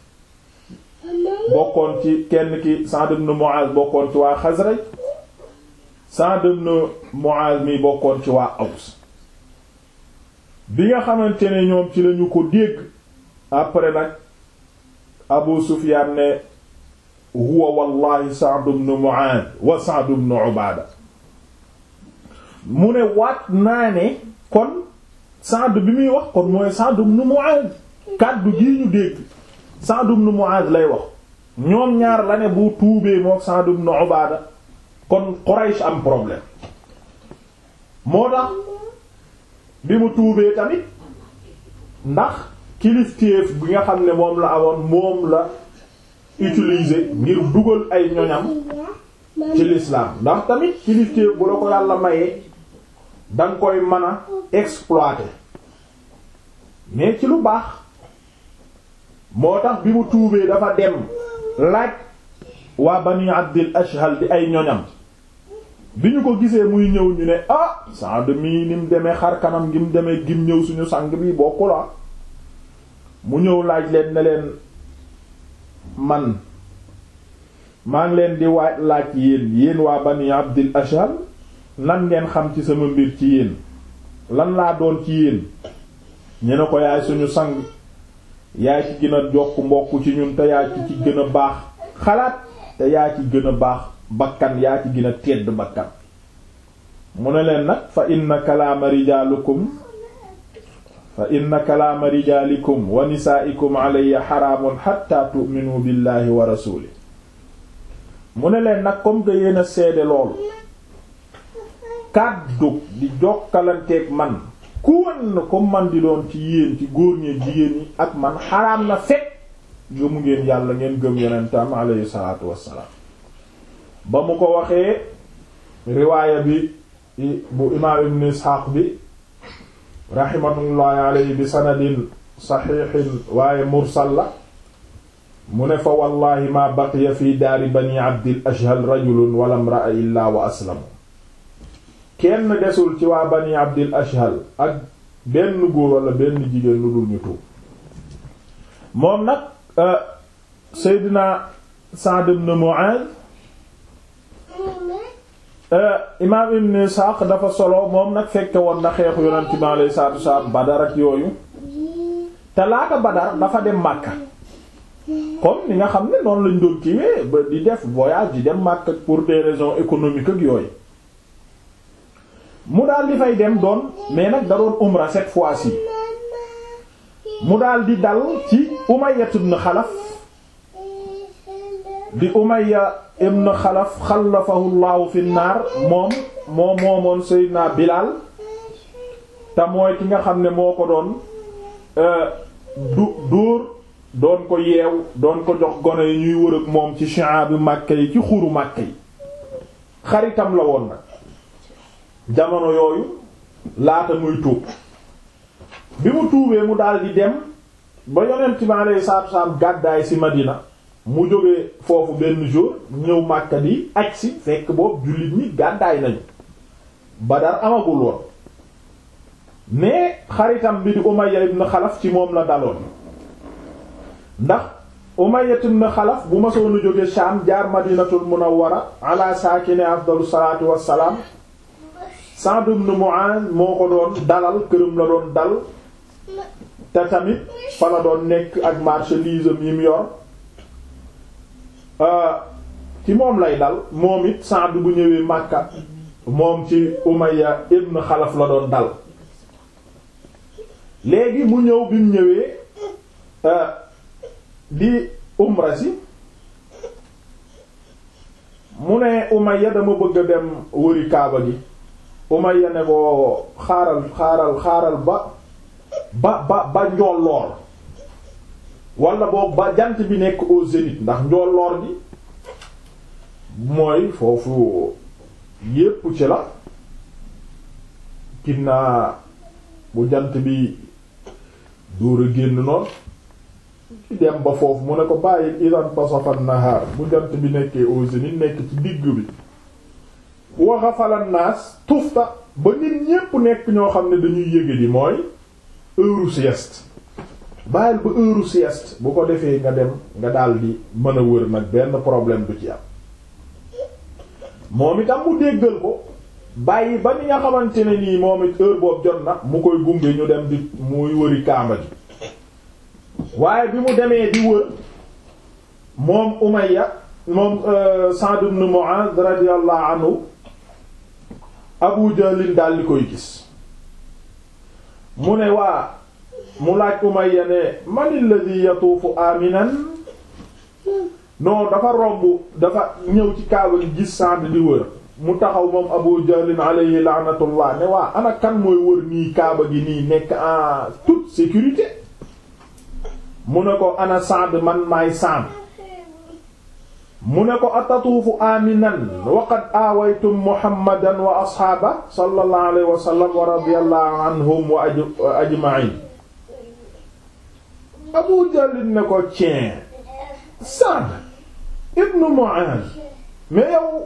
bokkoon ci kenn ki Sa'd ibn Mu'aaz bokkoon ci waa Xasraj Sa'd ibn Mu'aaz mi bokkoon ci waa Aws bi nga xamante ne ñoom ci lañu ko dégg après nag Abu Sufyaan ne huwa wallahi Sa'd ibn Mu'aaz wa Sa'd ibn Ubaada mu ne waat naa ne kon Sa'd bi muy wax kon mooy Sa'd ibn Mu'adh kàddu gii ñu dégg Sa'd ibn Mu'adh lay wax ñoom ñaar la ne bu tuubee moo Sa'd ibn Ubaada kon Quraysh am problème moo tax bi mu tuubee tamit ndax kilifteef bi nga xam ne moom la amoon moom la utiliser ngir dugal ay ñoñam ci l'islam ndax tamit kilifteef bu la ko yàlla mayee danga koy mën a exploiter mais ci lu baax moo tax bi mu tuubee dafa dem laaj waa bani abdil ashhal di ay ñoñam bi ñu ko gisee muy ñëw ñu ne ah Saad mii ni mu demee xar kanam gi mu demee gim ñëw suñu sang bi bokku la mu ñëw laaj leen ne leen man maa ngi leen di waaj laaj yéen yéen waa bani abdil ashhal lan ngeen xam ci sama mbir ci yéen lan laa doon ci yéen ñu ne ko yaay suñu sang yaay ci gën a jokk mbokk ci ñun te yaa ci ci gën a baax xalaat te yaa ci gën a baax bakkan yaa ci gën a tedd bakkan mu ne leen nag fa inna kalaama rijaalikum fa inna kalaama rijaalikum wa nisaa'ikum alayya xaraamun xatta tu'minu billahi wa rasuuli mu ne leen nag comme que yéen a seede loolu kàddu di jokkalanteeg man ku wan ko man di doon ci yéen ci góor ñi jigéen ñi ak man xaraam na fekk gëmu ngeen yàlla ngeen gëm yonentam alayhi salaatu wassalaam ba mu ko waxee riwaaya bi bu imaam ibn isxaaq bi rahimatullahi alayhi bi sanadin saxiixin waaye mursal la mu ne fa wallahi ma baqiya fi daari bani abdil ashhal rajulun wala imra'a illa wa aslamu kenn desul ci waa bani abdil ashhal ak benn góor wala benn jigéen lu dul ñu tuub moom nag seydina Sa'd ibn Mu'adh imaam ibn Isaaq dafa solo moom nag fekke woon na xeexu yonent bi alayhi salaatu wassalaam Badar ak yooyu te laata Badar dafa dem Makka comme ni nga xam ne noonu lañ doon kiiwee ba di def voyage di dem Makka pour des raisons économiques ak yooyu mu daal di fay dem doon mais nag da doon umra cette fois-ci mu daal di dal ci Umayya ibn Xalaf di Umayya ibn Xalaf xalafahu Allahu fi naar moom moo moomoon Seydina Bilaal te mooy ki nga xam ne moo ko doon du dóor doon ko yeew doon ko jox gone yi ñuy wër ak moom ci shi'ab Makka yi ci xuru Makka yi xaritam la woon nag jamono yooyu laata muy tuub bi mu tuubee mu daal di dem ba yonent bi alayhi salaatu wasallam gàddaay ci Madina mu jógee foofu benn jour ñëw Makka di aj si fekk boobu jullit ñi gàddaay nañu Badar amagul woon mais xaritam bi di Umayya ibn Xalaf ci moom la daloon ndax Umayya ibn Xalaf bu ma soonu jóge Sham jaar Madinatul Munawwara ala saakine afdalu salaatu wassalaam Sa'd ibn Mu'adh moo ko doon dalal këram la doon dal te tamit fa la doon nekk ak marchandise yi mu yor ci moom lay dal moom it Sa'd bu ñëwee Makka moom ci Umayya ibn Xalaf la doon dal léegi mu ñëw bi mu ñëwee di umra si mu ne Umayya dama bëgg a dem wëri Kaaba gi Umayya ne ko xaaral xaaral xaaral ba ba ba ba njolloor wala boobu ba jant bi nekk au zénith ndax njolloor gi mooy foofu yépp ci la ginnaa bu jant bi dóor a génn noonu ci dem ba foofu mu ne ko bàyyi idan tasafa nahar bu jant bi nekkee au zénith nekk ci digg bi waxa falan naas tufta ba nit ñépp nekk ñoo xam ne dañuy yëge di mooy heure sieste bàyyil ba heure sieste bu ko defee nga dem nga daldi mën a wër nag benn problème du ci am moom itam mu déggal ko bàyyi ba ni nga xamante ne nii moom it heure boobu jot na mu koy gunge ñu dem di muy wëri kaamba gi waaye bi mu demee di wër moom Umayya moom Sa'd ibn Mu'adh radiyallahu anhu Abu Jahlin daal di koy gis mu ne waa mu laaj Umayya ne man alladhi yatuufu aminan non dafa romb dafa ñëw ci kaaba gi gis Sa'd di wër mu taxaw moom Abu Jahlin alayhi la'natullah ne waa ana kan mooy wër nii kaaba gi nii nekk en toute sécurité mu ne ko ana Sa'd man maay Sa'd mu ne ko atatuufu aminan wa qad aawaytum muhammadan wa asxaaba sallallahu alayhi wa sallam wa radiyallahu anhum wa ajma'in Abu Jahl ne ko cien Sa'd ibnu Mu'adh mais yow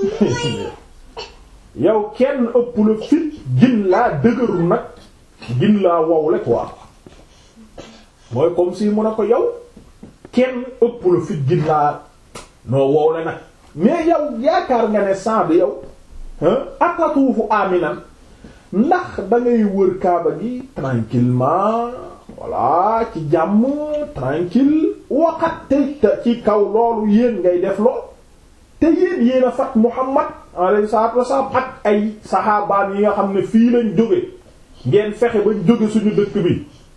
yow kenn ëpp la fit gin laa dëgëru nag gin laa wowle quoi mooy comme si mu ne ko yow kenn ëpp la fit gin laa noo wow le nag mais yow yaakaar nga ne Sa'd yow atatuufu aminan ndax da ngay wër kaaba gi tranquillement voilà ci jàmm tranquille waxat te ci kaw loolu yéen ngay def lool te yéen yéen a fat Muhammad alayhi salaatu wasallam ak ay saxaabaan yi nga xam ne fii lañ jóge ngeen fexe bañ jóge suñu dëkk bi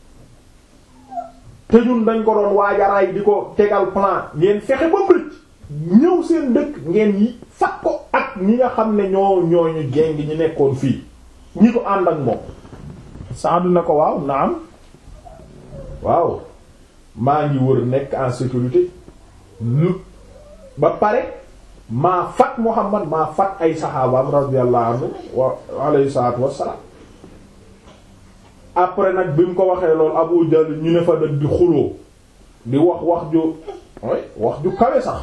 te ñun dañ ko doon waajaraay di ko tegal plan ngeen fexe ba bëcc ñëw seen dëkk ngeen yi fat ko ak ñi nga xam ne ñoo ñooñu géng ñi nekkoon fii ñi ko ànd ak moom Saadu na ko waaw naam waaw maa ngi wër nekk en sécurité lu ba pare maa fat Muhammad maa fat ay saxaabaam radiyallahu anhu wa alayhi salaatu wassalaam après nag bi mu ko waxee loolu Abu Jahl ñu ne fa nag di xuloo di wax wax ju wax ju kawe sax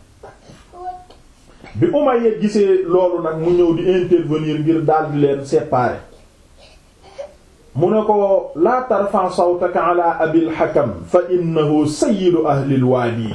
bi Umayya gisee loolu nag mu ñëw di intervenir ngir daldi leen séparer mu ne ko laa tarfa sawtaka ala abil hakam fa innahu sayyidu ahlil waadi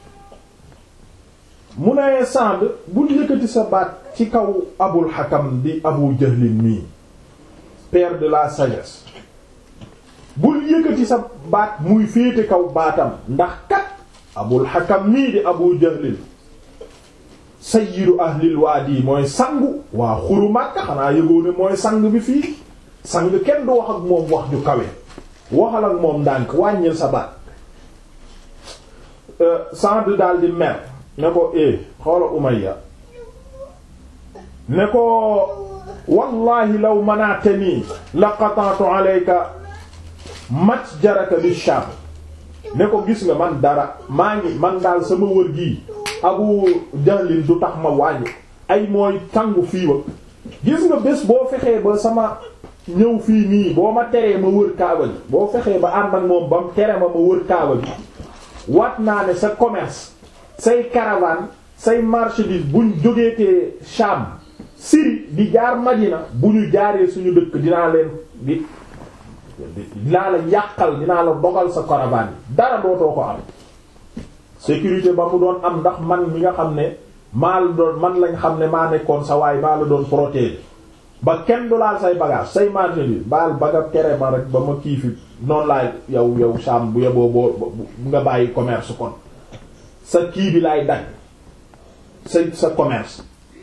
mu ne Sa'd bul yëkkati sa baat ci kaw abul hakam di abu jahlin mii père de la sagesse bul yëkkati sa baat muy féete kaw baatam ndax kat abul hakam mii di abu jahlin sayyidu ahlil waadi mooy sangu waa xuru Makka xanaa yëgoo ne mooy sang bi fii sang kenn du wax ak moom wax ju kawe waxal ak moom ndànk wàññil sa baat Saad daal di mer ne ko eh xoola Umayya ne ko wallahi law mana'tani la qata'tu alayka matjaraka bi Sham ne ko gis nga man dara maa ngi man daal sama wër gii Abu Jahlin du tax ma wàññi ay mooy tàngu fii wa gis nga bés boo fexee ba sama ñëw fii nii boo ma teree ma wër kaaba gi boo fexee ba ànd ak moom ba mu tere ma ma wër kaaba gi wat naa ne sa commerce say caravane say marchandise buñ jógeetee Sham Syrie di jaar Madina bu ñu jaaree suñu dëkk dinaa leen di dinaa la yàqal dinaa la dogal sa caravane yi dara dootoo ko am sécurité ba mu doon am ndax man mi nga xam ne maa la doon man lañ xam ne maa nekkoon sa waay maa la doon protéger ba kenn du laal say bagage say marchandise baal baga tere ma rek ba ma kii fi noonu laay yow yow Sham bu yeboo boo nga bàyyi commerce kon sa kii bi laay dagg sa sa commerce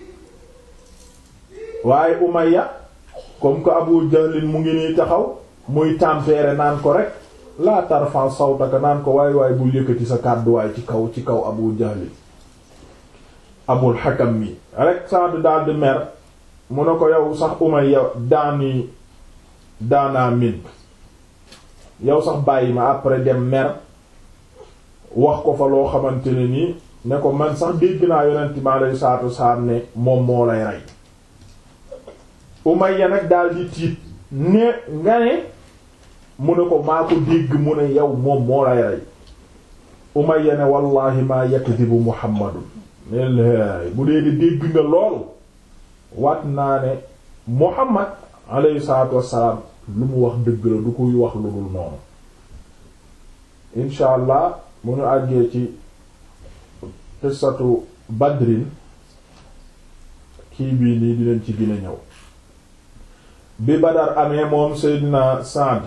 waaye Umayya comme que Abu Jahlin mu ngi nii taxaw muy tempérer naan ko rek laa tarfa sawtaka naan ko waay waay bul yëkkati sa kàdduwaay ci kaw ci kaw Abu Jahlin Abul Hakam mi rek Saad daal di mer mu ne ko yow sax Umayya daani daanaa min yow sax bàyyi ma après dem mer wax ko fa loo xamante ne nii ne ko man sax dégg naa yonent mi alayhi salaatu wasalaam ne moom moo lay rey Umayya nag daal di tiit ne nga ne mu ne ko maa ko dégg mu ne yow moom moo lay rey Umayya ne wallahi maa yakdibu Muhammadun ne laay bu dee di dégg nga loolu waat naa ne Muhammad alayhi salaatu wassalaam lu mu wax dëgg la du koy wax lu dul noonu incha allah mu ñu àggee ci qissatu Badrin kii bii nii dinañ ci gën a ñëw bi Badar amee moom Seydina Saad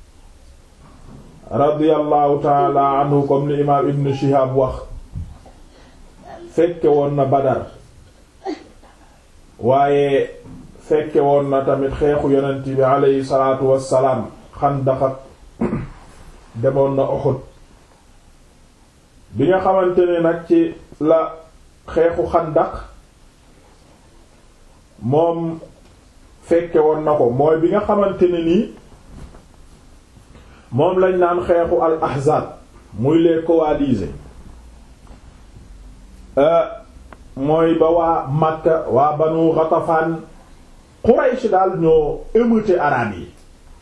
radiyallahu taala anhu comme ni imaam Ibn Shihab wax fekke woon na Badar waaye fekke woon na tamit xeexu yonent bi aleyhi salaatu wassalaam Xandaq ak demoon na Uhud bi nga xamante ne nag ci la xeexu Xandaq moom fekke woon na ko mooy bi nga xamante ne nii moom lañ naan xeexu al ahzab muy les coalisés mooy ba waa Makka waa Banu Ghatafan Quraysh daal ñoo émeuté arabe yi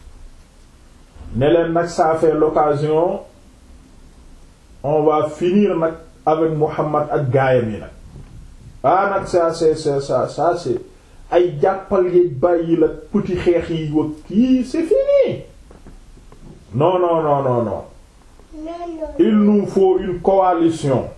ne leen nag ça fait l'occasion on va finir nag avec Muhammad ak gaayam yi nag ah nag ça c'est c'est ça ça c'est ay jàppal yeeg bàyyi la petit xeex yi wag kii c'est fini non non non non non il nous faut une coalition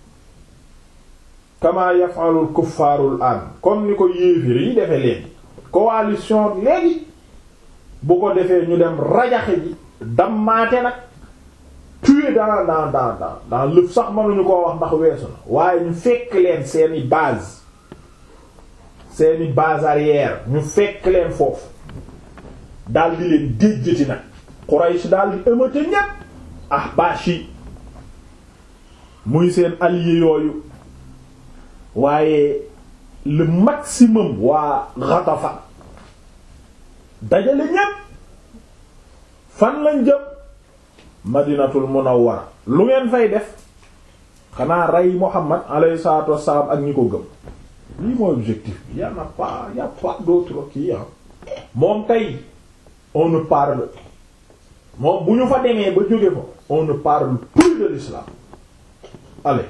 kama yaf'alul kuffaarul an comme ni ko yéefir yi defee léegi coalition léegi bu ko defee ñu dem rajaxe ji dammaate nag tuer dans dans dans dans dans lëf sax mënuñu koo wax ndax weesu na waaye ñu fekk leen seeni base seeni base arrière ñu fekk leen foofu daal di leen déjjati nag Quraysh daal di ëmmate ñépp Ahbash yi muy seen allié yooyu waaye le maximum waa Ghatafan dajale ñépp fan lañ jëm Madinatul Munawwara lu ngeen fay def xanaa rey Muhammad alayhi salaatu wassalaam ak ñi ko gëm lii mooy objectif bi y en a pas y a pas d'autre kii ah moom kay on ne parle moom bu ñu fa demee ba jóge fa on ne parle plus de l'islam allez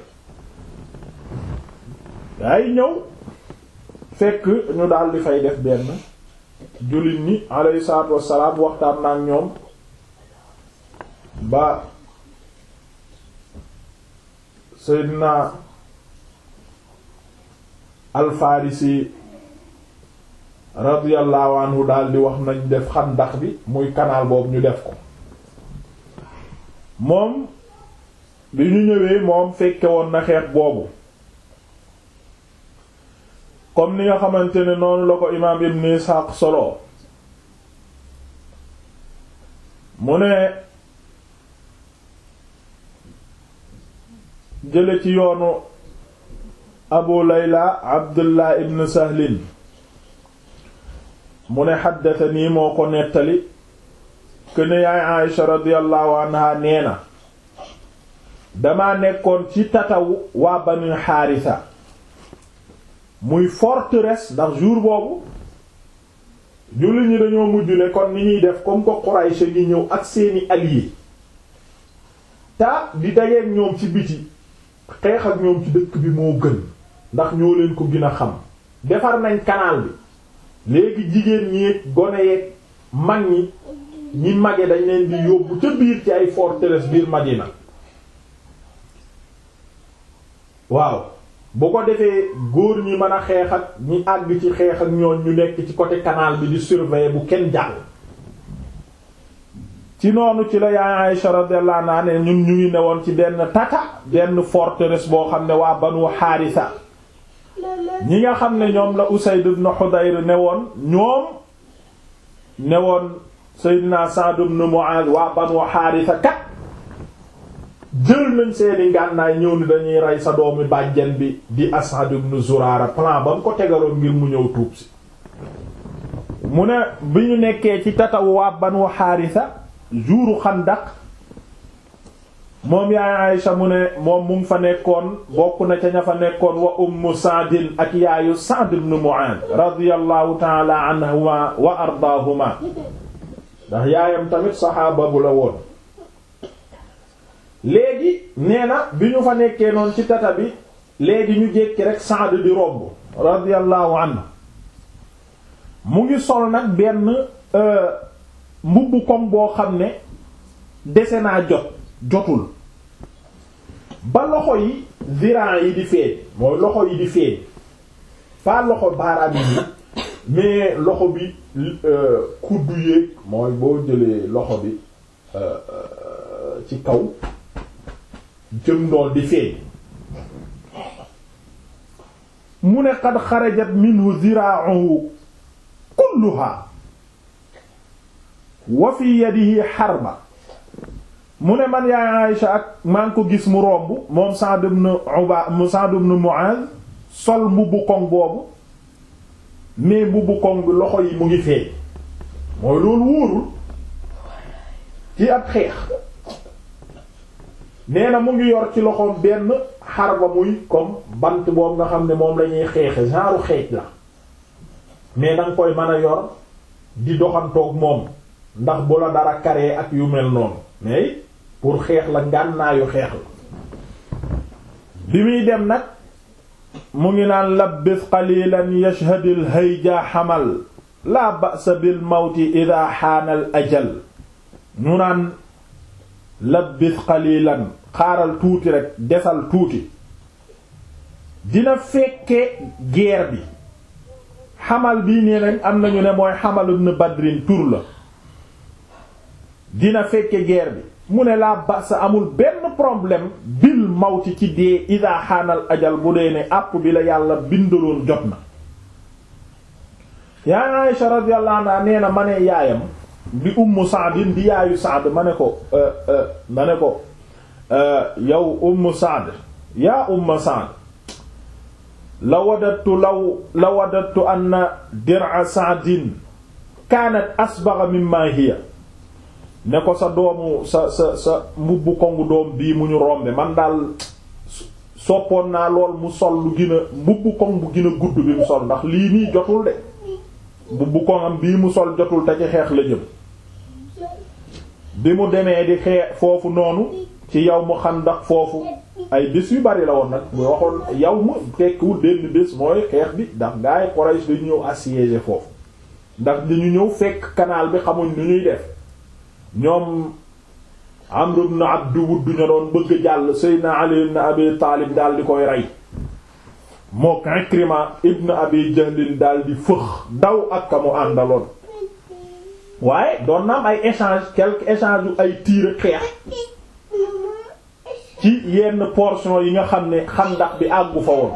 yaay ñëw fekk ñu daal di fay def benn jullit ñi alayhi salaatu wassalaam waxtaan na ak ñoom ba Seydina Al-Farisi radiyallahu anhu daal di wax nañ def xandax bi muy canal boobu ñu def ko moom bi ñu ñëwee moom fekke woon na xeex boobu comme ni nga xamante ne noonu la ko imaam Ibn Ishaq solo mu ne jële ci yoonu abu layla abdullah ibn sahlin mu ne xaddatanii moo ko nettali këne yaay aïsha radiyallahu anha nee na dama nekkoon ci tatawu waa banu xaarisa muy forteresse ndax jour boobu julli ñi dañoo mujj ne kon ni ñuy def comme ko Quraysh ngi ñëw ak seeni alliés ta di dajeek ñoom ci biti xeex ak ñoom ci dëkk bi moo gën ndax ñoo leen ko gën a xam defar nañ canal bi léegi jigéen ñi gone yeeg mag ñi ñi mage dañ leen di yóbbu ca biir ci ay forteresse biir Madina waaw bu ko defee góor ñi mën a xeex ak ñi àgg ci xeex ak ñoon ñu nekk ci côté canal bi di surveiller bu kenn jàll ci noonu ci la yaay Aïsha radiyallahu anha ne ñun ñu ngi newoon ci benn tata benn forteresse boo xam ne waa Banu Haarisa ñi nga xam ne ñoom la Usayd ibn Hudayr newoon ñoom newoon Seydina Sa'd ibn Mu'adh waa Banu Haarisa kat jël nañ seeni ngànnaay ñëw ni dañuy rey sa doomi bàjjen bi di Asad ibn Zurara plan ba mu ko tegaloon ngir mu ñëw tuub si mu ne bi ñu nekkee ci tatawu waa Banu Haarisa juuru Xandaq moom yaay Aysa mu ne moom mu ngi fa nekkoon bokk na ca ña fa nekkoon wa ummu Sa'din ak yaayu Sa'd ibn Mu'adh radiyallahu ta'ala anhuma wa ardaahuma ndax yaayam tamit saxaaba bu la woon léegi nee na bi ñu fa nekkee noonu ci tata bi léegi ñu jékki rek Sa'd di romb radiyallahu anhu mu ngi sol nag benn mbubb kom boo xam ne dese naa jot jotul ba loxo yi ziran yi di feeñ mooy loxo yi di feeñ pas loxo baaraam yi mais loxo bi kuddu yéeg mooy boo jëlee loxo bi ci kaw jëm ndool di feeñ mu ne qad xarajat minhu zira'uhu kulluha wa fi yadihi harba mu ne man yaay Aïsha ak maa ngi ko gis mu romb moom Sa'd ibn Uba Sa'd ibn Mu'adh sol mbubbu koŋ boobu mais mbubbu koŋ bi loxo yi mu ngi feeñ mooy loolu wóorul ci ab xeex nee na mu ngi yor ci loxoom benn xarba muy comme bant boobu nga xam ne moom lañuy xeexe genre xeej la mais danga koy mën a yor di doxantoog moom ndax bu la dara karee ak yu mel noonu mais pour xeex la ngànnaayu xeex la bi muy dem nag mu ngi naan labbis qalilan yashhadil hayja xamal la ba'sa bil mawti idha xaanal ajal ñu naan labbis qalilan xaaral tuuti rek desal tuuti dina fekke guerre bi xamal bii nee nañ am nañu ne mooy xamal ibn badrin tur la dina fekke guerre bi mu ne laa basa amul benn problème bil mawti ci dee ida xaanal ajal bu dee ne àpp bi la yàlla bindaloon jot na yaa Aisha radiyallahu anha nee na ma ne yaayam di ummu Sa'd di yaayu Sa'd ma ne ko ma ne ko yow ummu Sa'd yaa ummu Sa'd la wadattu law la wadattu anna dir'a Sa'din kaanat asbagha mimma hiya ne ko sa doomu sa sa sa mbubbu kongu doom bii mu ñu rombe man daal soppoon naa lool mu sol lu gën a mbubbu kong bu gën a gudd bi mu sol ndax lii nii jotul de mbubbu kongam bii mu sol jotul te ci xeex la jëm bi mu demee di xeex foofu noonu ci yow mu xandax foofu ay bés yu bari la woon nag mu waxoon yow mu tekkiwul benn bés mooy xeex bi ndax gaa yi Quraysh dañu ñëw assiéger foofu ndax dañu ñëw fekk canal bi xamuñ nu ñuy def ñoom Amr ibn Abd Wudd ña doon bëgg jàll Seydina Ali ibn Abi Taalib daal di koy rey mook Ikrima ibn Abi Jahlin daal di fëx daw ak ka mu àndaloon waaye doon na am ay échange quelques échange yu ay tiir xeex ci yenn portion yi nga xam ne xandax bi àggu fa woon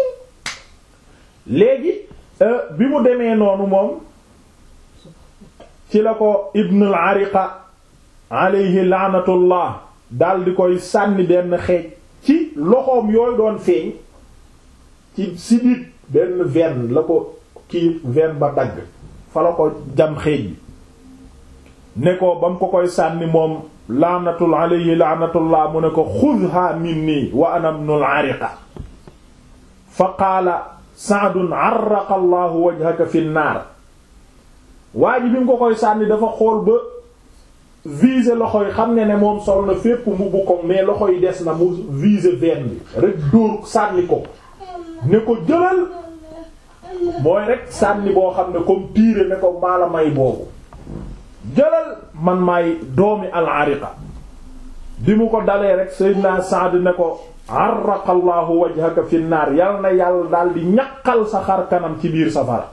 léegi bi mu demee noonu moom ci la ko Ibn al-Ariqa alayhi laanatullah dal di koy sànni benn xeej ci loxoom yooyu doon feeñ ci sidit benn veine la ko kii veine ba dagg fa la ko jam xeej bi ne ko ba mu ko koy sànni moom laanatul alayhi laanatullah mu ne ko xudha minni wa ana ibnul ariqa fa qaala saadun arraqa allahu wajhaka fi naar waa ji bi mu ko koy sànni dafa xool ba viser loxo yi xam ne ne moom sol na fépp mu bu ko mais loxo yi des na mu viser veine bi rek dóor sànni ko ne ko jëlal mooy rek sànni boo xam ne comme tiire ne ko maala may boobu jëlal man maay doomi al-ariqa bi mu ko dalee rek sayyidina Sa'd ne ko arraqa allahu wajhaka fi naar yal na yàlla daal di ñaqal sa xar kanam ci biir safara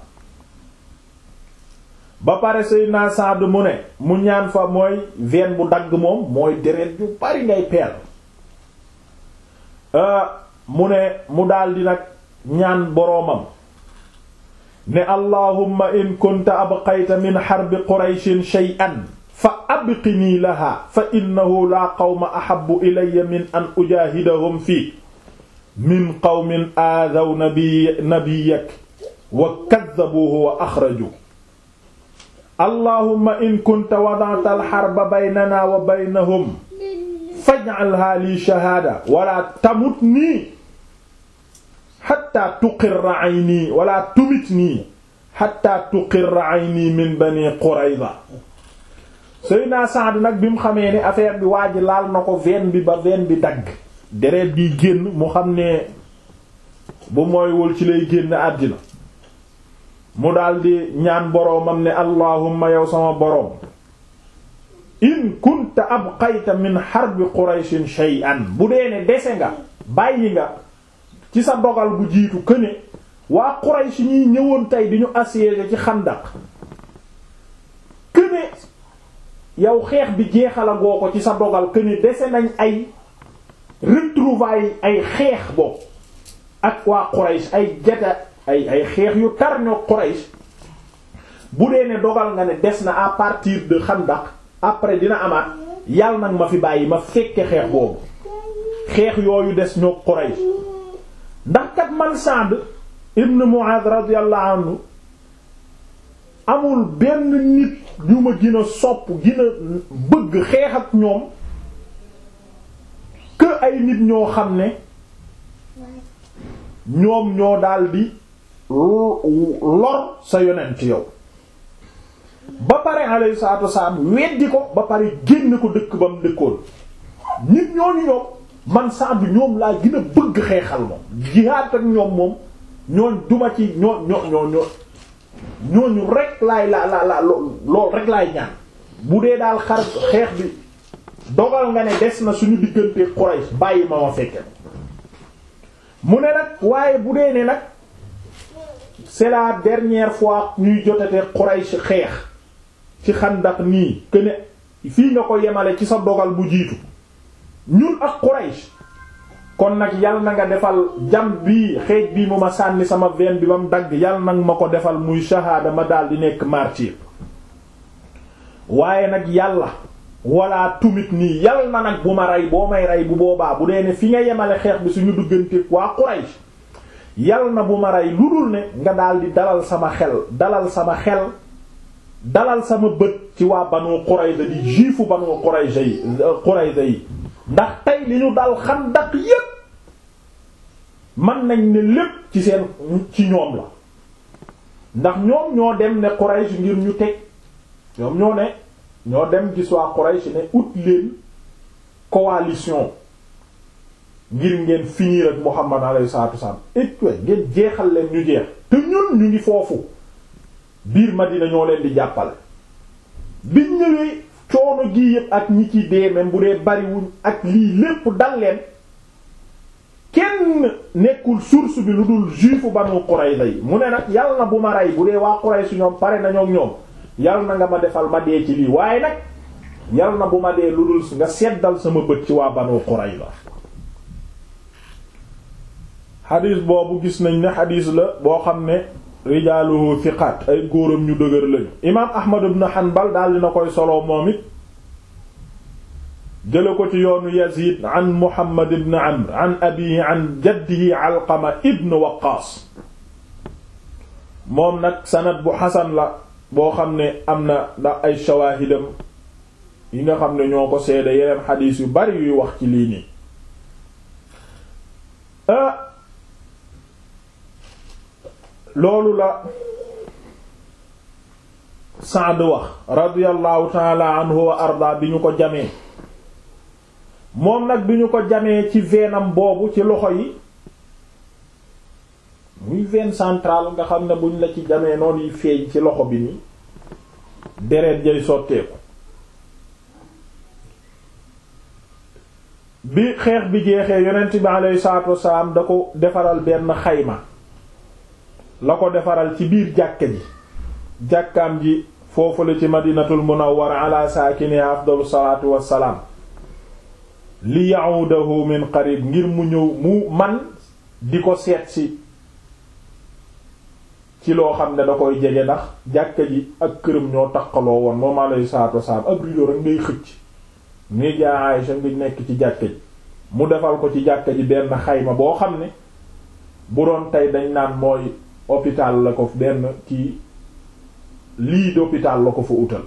ba pare sayyidina Sa'd mu ne mu ñaan fa mooy veine bu dagg moom mooy deret yu bari ngay peel mu ne mu daldi nag ñaan boroomam ne allahumma in kunta abqayta min harbi qurayshin shay'an fa abqinii laha fa innahu laa qawma ahabbu ilayya min an ujaahidahum fii min qawmin aadaw nabiy nabiyyak wa kaddabuuhu wa axraju allahumma in kunta wada'ta al-harba baynana wa baynahum faj'alhaa lii shahaada wala tamutnii xatta tuqirra ayni wala tumitnii xatta tuqirra ayni min bani Qurayza Seydina Saad nag bi mu xamee ne affaire bi waa ji laal na ko veine bi ba veine bi dagg deret bi génn mu xam ne bu mooywul ci lay génn àddina mu daldi ñaan boroomam ne allahumma yow sama boroom in kunta abqayta min harbi qurayshin shay'an bu dee ne dese nga bàyyi nga ci sa dogal bu jiitu këne waa Quraysh ñiy ñëwoon tey di ñu assiéger ci xandak këne yow xeex bi jeexalagoo ko ci sa dogal këne dese nañ ay retrouvailles ay xeex boobu ak waa Quraysh ay jata ay ay xeex yu tar ñoo Quraysh bu dee ne dogal nga ne des na à partir de xandak après dina amaat yàlla nag ma fi bàyyi ma fekke xeex boobu xeex yooyu des ñoo Quraysh ndax kat man Sa'd ibn Mu'adh radiyallahu anhu amul benn nit ñu ma gën a sopp gën a bëgg xeex ak ñoom que ay nit ñoo xam ne ñoom ñoo daldi lor sa yonent yow ba pare alayhi salaatu wasalaam weddi ko ba pare génn ko dëkk ba mu dëkkoon nit ñooñu ñoom man Sa'd ñoom laa gën a bëgg xeexal moom jihaad ak ñoom moom ñooñ duma ci ñoo ñoo ñoo ñoo ñooñu rek laay la la la lool rek laay ñaan bu dee daal xar xeex bi dogal nga ne des na suñu diggante Quraysh bàyyi ma ma fekke mu ne nag waaye bu dee ne nag c'est la dernière fois ñuy jotatee Quraysh xeex ci xandak nii que ne fii nga ko yemale ci sa dogal bu jiitu ñun ak Quraysh kon nag yal na nga defal jam bii xeej bii mu ma sànni sama veine bi ba mu dagg yal nag ma ko defal muy shahada ma daal di nekk martyr waaye nag yàlla wala tumit nii yal na nag bu ma rey boo may rey bu boobaa bu dee ne fi nga yemale xeex bi suñu duggante waa Quraysh yal na bu ma rey lu dul ne nga daal di dalal sama xel dalal sama xel dalal sama bët ci waa Banu Qurayza di juifu Banu Qurayza yi Qurayza yi ndax tey li ñu dal Xandaq yépp mën nañ ne lépp ci seen ci ñoom la ndax ñoom ñoo dem ne Quraysh ngir ñu teg ñoom ñoo ne ñoo dem gis waa Quraysh ne ut leen coalition ngir ngeen finir ak Muhammad alayhi salaatu wasallam et ngeen jeexal leen ñu jeex te ñun ñu ngi foofu biir Madina ñoo leen di jàppale biñ ñëwee coono gi yëpp ak ñi ci dee même bu dee bariwuñ ak lii lépp dal leen kenn nekkul source bi lu dul juifu Banu Qurayza yi mu ne nag yàlla na bu ma rey bu dee waa Quraysh ñoom pare nañoo ñoom yàlla na nga ma defal ma dee ci lii waaye nag yàlla na bu ma dee lu dul nga seddal sama bët ci waa Banu Qurayza xadiis boobu gis nañ ne xadiis la boo xam ne rijaaluhu thiqat ay góoram ñu dëgër lañu imaam ahmad ibn hanbal daal dina koy solo moom it jële ko ci yoonu yazid an muhammad ibn amr an abihi an jaddihi alqama ibn waqaas moom nag sanad bu xasan la boo xam ne am na ndax ay shawaahidam yi nga xam ne ñoo ko seede yeneen xadiis yu bari yuy wax ci lii nii loolu la Saad wax radiyallahu taala anhu wa arda bi ñu ko jamee moom nag bi ñu ko jamee ci veenam boobu ci loxo yi muy veine centrale nga xam ne buñ la ci jamee noonu yi feeñ ci loxo bi ni deret jay sotteeku bi xeex bi jeexee yonent bi alayhi salaatu wasalaam da ko defaral benn xayma la ko defaral ci biir jàkka ji jàkkaam ji foofu la ci madinatul munawwara ala saakini afdalu salaatu wassalaam li ya'udahu min qarib ngir mu ñëw mu man di ko seet si ci loo xam ne da koy jege ndax jàkka ji ak këram ñoo taqaloo woon moom alayhi salaatu wassalaam ak rido rek ngay xëcc ngay jaa Aysa nga nekk ci jàkka ji mu defal ko ci jàkka ji benn xayma boo xam ne bu doon tey dañ naan mooy hôpital la ko benn kii lii d'hôpital la ko fa utal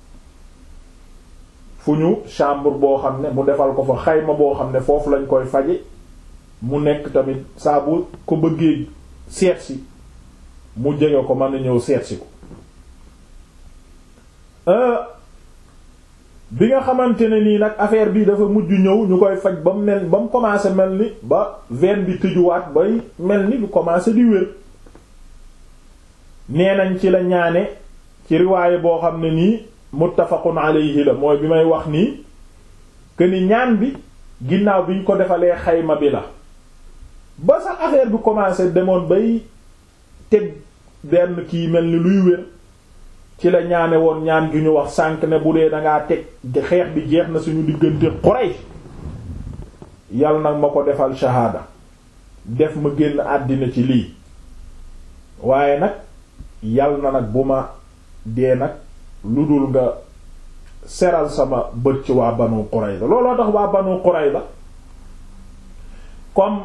fu ñu chambre boo xam ne mu defal ko fa xayma boo xam ne foofu lañ koy faje mu nekk tamit saa bu ko bëggee seetsi mu jege ko mën na ñëw seetsi ko bi nga xamante ne nii nag affaire bi dafa mujj ñëw ñu koy faj ba mu mel ba mu commencé mel ni ba veine bi tëjuwaat bay mel ni lu commencé di wér nee nañ ci la ñaane ci riwaaye boo xam ne nii muttafaqun alayhi la mooy bi may wax nii que ni ñaan bi ginnaaw bi ñu ko defalee xayma bi la ba sax affaire bi commencé demoon bay teg benn kii mel ni luy wér ci la ñaane woon ñaan gi ñu wax sànq ne bu dee dangaa teg xeex bi jeex na suñu diggante Quraysh yal nag ma ko defal shahaada def ma génn àddina ci lii waaye nag yal na nag bu ma dee nag lu dul nga seral sama bët ci waa Banu Qurayza looloo tax waa Banu Qurayza comme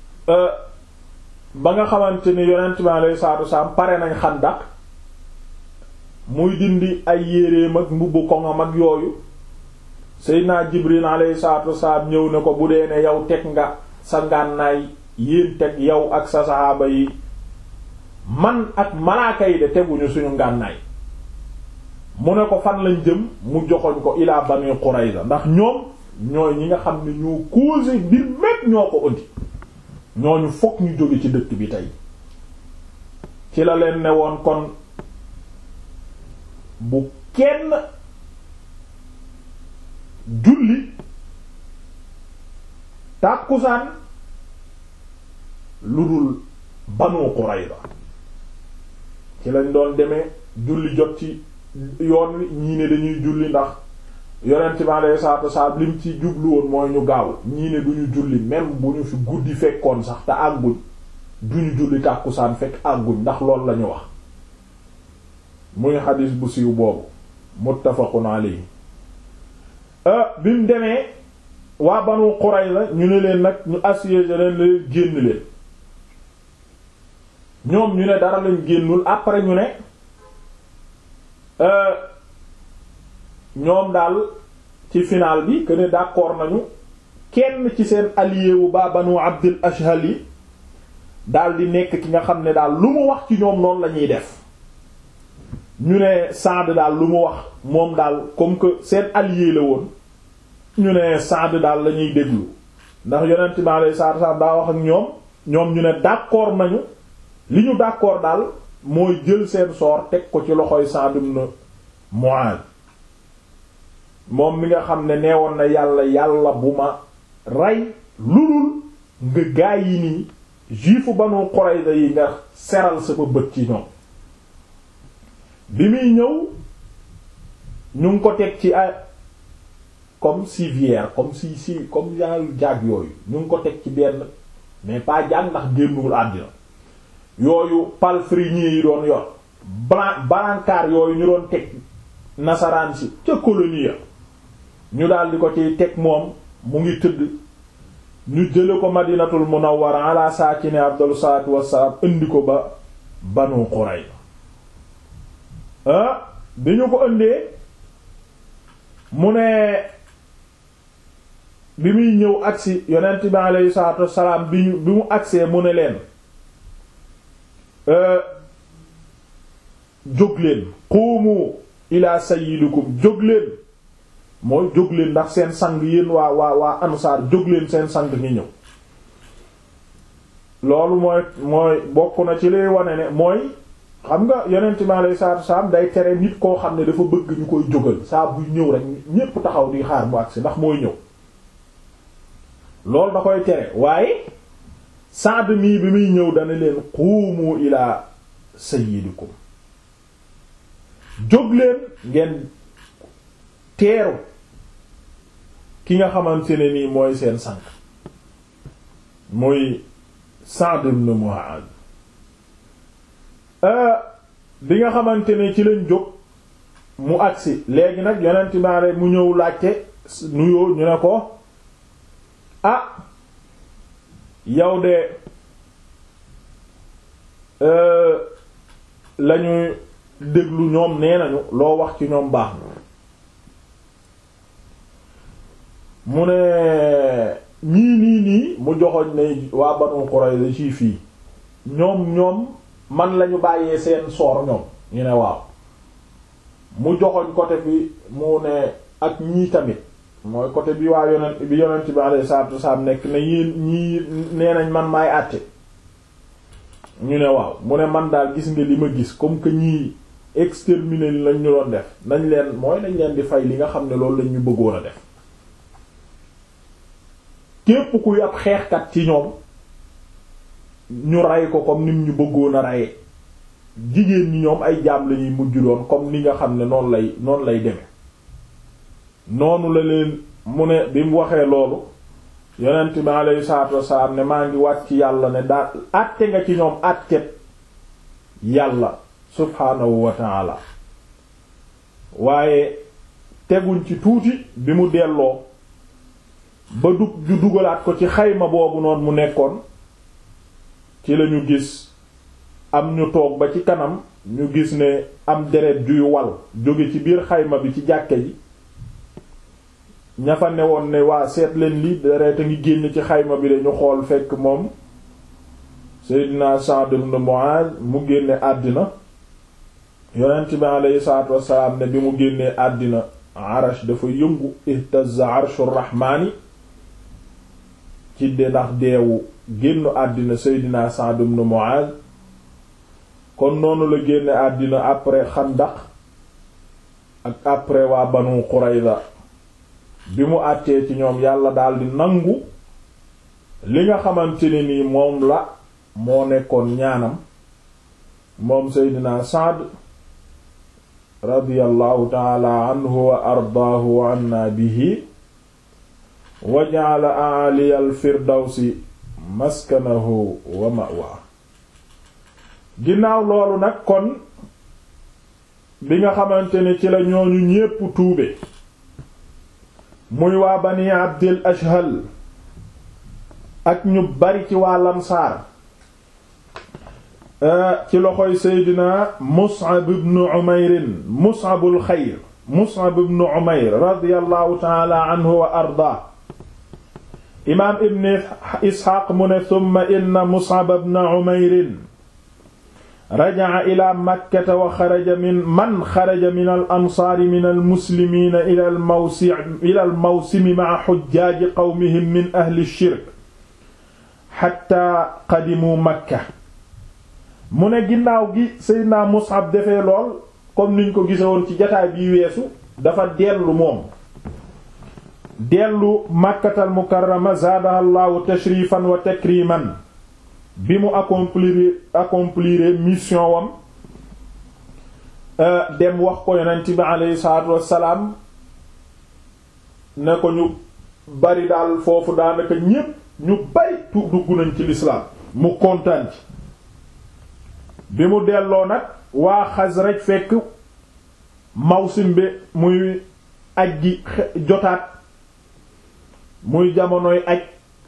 ba nga xamante ni yonent bi alayhi salaatu wasalaam pare nañ Xandaq muy dindi ay yéreem ak mbubbu koŋam ak yooyu Seydina Jibril alayhi salaatu wasalaam ñëw ne ko bu dee ne yow teg nga sa ngànnaay yéen teg yow ak sa saxaaba yi man ak malaaka yi de teguñu suñu ngànnaay mu ne ko fan lañ jëm mu joxoñ ko ilaa Bani Qurayza ndax ñoom ñooy ñi nga xam ne ñoo causé mbir mépp ñoo ko ëndi ñooñu fokk ñu jóge ci dëkk bi tey ci la leen ne woon kon bu kenn julli tàkkusaan lu dul Banu Qurayza ci lañ doon demee julli jot ci yoon wi ñii ne dañuy julli ndax yonent bi alayhi salaatu wasalaam lim ci jublu woon mooy ñu gaaw ñii ne duñu julli même bu ñu fi guddi fekkoon sax te àgguñ duñu julli tàkkusaan fekk àgguñ ndax loolu lañu wax muy xadis bu siiw boobu muttafaqun alayhi bi mu demee waa Banu Qurayza ñu ne leen nag ñu assiégé leen leen génn leen ñoom ñu ne dara lañ génnul après ñu ne ñoom daal ci final bi que ne d'accord nañu kenn ci seen allié wu ba Banu Abdul Ashhal yi daal di nekk ki nga xam ne daal lu mu wax ci ñoom noonu la ñuy def ñu ne Saad daal lu mu wax moom daal comme que seen allié la woon ñu ne Saad daal la ñuy déglu ndax yonent bi alayhi salaatu wasallam daa wax ak ñoom ñoom ñu ne d'accord nañu li ñu d'accord daal mooy jël seen soor teg ko ci loxoy Saad ibn Mu'adh moom mi nga xam ne neewoon na yàlla yàlla bu ma rey lulul nga gaay yi nii juifu Banu Qurayza yi nga seral sama bët ci ñoom bi muy ñëw ñu ngi ko teg ci ay comme civière comme si si comme genre jaag yooyu ñu ngi ko teg ci benn mais pas jaag ndax génnul àddina yooyu palefrenier yi doon yor blan brancard yooyu ñu doon teg nasaraan si ca colonie ya ñu daldi ko ciy teg moom mu ngi tëdd ñu jële ko madinatul munawwara ala saakine afdalu salaatu wassalaam indi ko ba banu Qurayza ah bi ñu ko indee mu ne bi muy ñëw agsi yonent bi alayhi salaatu wassalaam bi ñu bi mu agsee mu ne leen jóg leen quumu ila sayyidikum jóg leen mooy jóg leen ndax seen sang yéen waa waa waa ansaar jóg leen seen sang ngi ñëw loolu mooy mooy bokk na ci lay wane ne mooy xam nga yonent bi alayhi salaatu wassalaam day tere nit koo xam ne dafa bëgg ñu koy jógal saa buy ñëw rek ñépp taxaw di xaar mu agsi ndax mooy ñëw loolu da koy tere waaye Saad mii bi muy ñëw dana leen quumu ila sayyidikum jóg leen ngeen teeru ki nga xamante ne nii mooy seen sang muy Sa'd ibn Mu'adh bi nga xamante ne ci lañ jóg mu agsi léegi nag yonent baare mu ñëw laajte nuyoo ñu ne ko ah yow de lañuy déglu ñoom nee nañu loo wax ci ñoom baax na mu ne ñii nii nii mu joxoñ ne waa Banu Qurayza ci fii ñoom ñoom man lañu bàyyee seen soor ñoom ñu ne waaw mu joxoñ côté bi mu ne ak ñii tamit mooy côté bi waa yonent bi yonent bi alayhi salaatu wasalaam nekk ne yéen ñii nee nañ man maay àtte ñu ne waaw mu ne man daal gis nga li ma gis comme que ñii exterminer lañ ñu doon def nañ leen mooy nañ leen di fay li nga xam ne loolu lañ ñu bëggoon a def képp kuy ab xeexkat ci ñoom ñu rey ko comme nim ñu bëggoon a reye jigéen ñi ñoom ay jaam lañuy mujj doon comme ni nga xam ne noonu lay noonu lay deme noonu la leen mu ne bi mu waxee loolu yonent bi alayhi salaatu wassalaam ne maa ngi wàcc yàlla ne daa àtte nga ci ñoom àttet yàlla subhaanahu wa ta'ala waaye teguñ ci tuuti bi mu delloo ba dug ju dugalaat ko ci xayma boobu noonu mu nekkoon ci lañu gis am ñu toog ba ci kanam ñu gis ne am deret juy wal jóge ci biir xayma bi ci jàkke ji ña fa newoon ne waa seet leen li deret a ngi génn ci xayma bi dañu xool fekk moom Seydina Sa'd ibn Mu'adh mu génne àddina yonent bi aleyhi salaatu wassalaam ne bi mu génnee àddina arash dafa yëngu ihtazza arshur rahmaani ci de ndax deewu génnu àddina Seydina Sa'd ibn Mu'adh kon noonu la génne àddina après Xandaq ak après waa Banu Qurayza bi mu àttee ci ñoom yàlla daldi nangu li nga xamante ne nii moom la moo nekkoon ñaanam moom Seydina Sa'd radiyallahu taala anhu wa ardaahu wa anna bihi wa ja'ala a'aliya al-firdawsi maskanahu wa ma'wa ginnaaw loolu nag kon bi nga xamante ne ci la ñooñu ñépp tuube muy waa bani abdil ashhal ak ñu bari ci waa lamsaar ci loxoy seydina mus'ab ibn umayr mus'abul xayr mus'ab ibn umayr radiyallahu ta'ala anhu wa ardaa imaam ibn isxaaq mu ne thumma inna mus'ab ibn umayr raja'a ila makkata wa xaraja min man xaraja min al ansaari min al muslimiina ila al mawsi ila al mawsimi ma'a xujjaaji qawmihim min ahli shirk xatta qadimu makka mu ne ginnaaw gi Seydina Mus'ab defee lool comme niñ ko gisewoon ci jataay bii weesu dafa dellu moom dellu makkatal mukarrama zaadaha llaahu tashrifan wa takriman bi mu accomplir accomplir mission wam dem wax ko yonent bi aleyhi salaatu wassalaam ne ko ñu bari daal foofu daanaka ñépp ñu bari tu dugg nañ ci lislaam mu kontaan ci bi mu delloo nag waa Xasraj fekk Mawsim bi muy aj gi jotaat muy jamonoy aj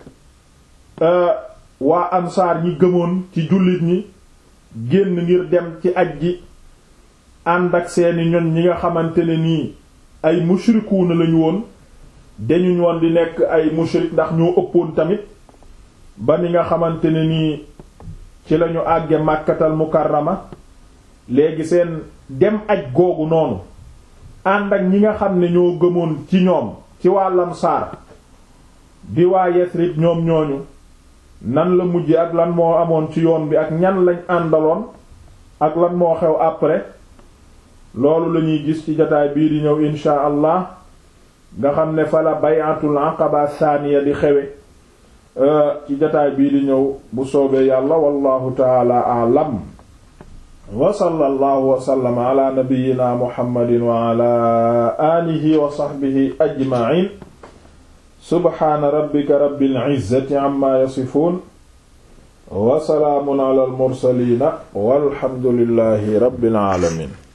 waa ansaar ñi gëmoon ci jullit ñi génn ngir dem ci aj gi ànd ak seeni ñoñ ñi nga xamante ne nii ay mushrikuuna lañu woon dañuñ woon di nekk ay mushrik ndax ñoo ëppoon tamit ba ni nga xamante ne nii ci lañu àgge màkkatal mukarrama léegi seen dem aj googu noonu ànd ak ñi nga xam ne ñoo gëmoon ci ñoom ci waa lamsaar di waa Yasrib ñoom ñooñu nan la mujj ak lan moo amoon ci yoon bi ak ñan lañ àndaloon ak lan moo xew après loolu lañuy gis ci jotaay bii di ñëw insha allah nga xam ne fa la bayatul aqaba thaniya di xewe ci jotaay bii di ñëw bu soobee yàlla wallahu taala a'lam wa sallallahu wa sallama ala nabiyyina muhammadin wa ala alihi wa sahbihi ajma'in subhaana rabbika rabbil izzati amma yasifun wa salaamun ala al mursaliina walhamdulillahi rabbil alamin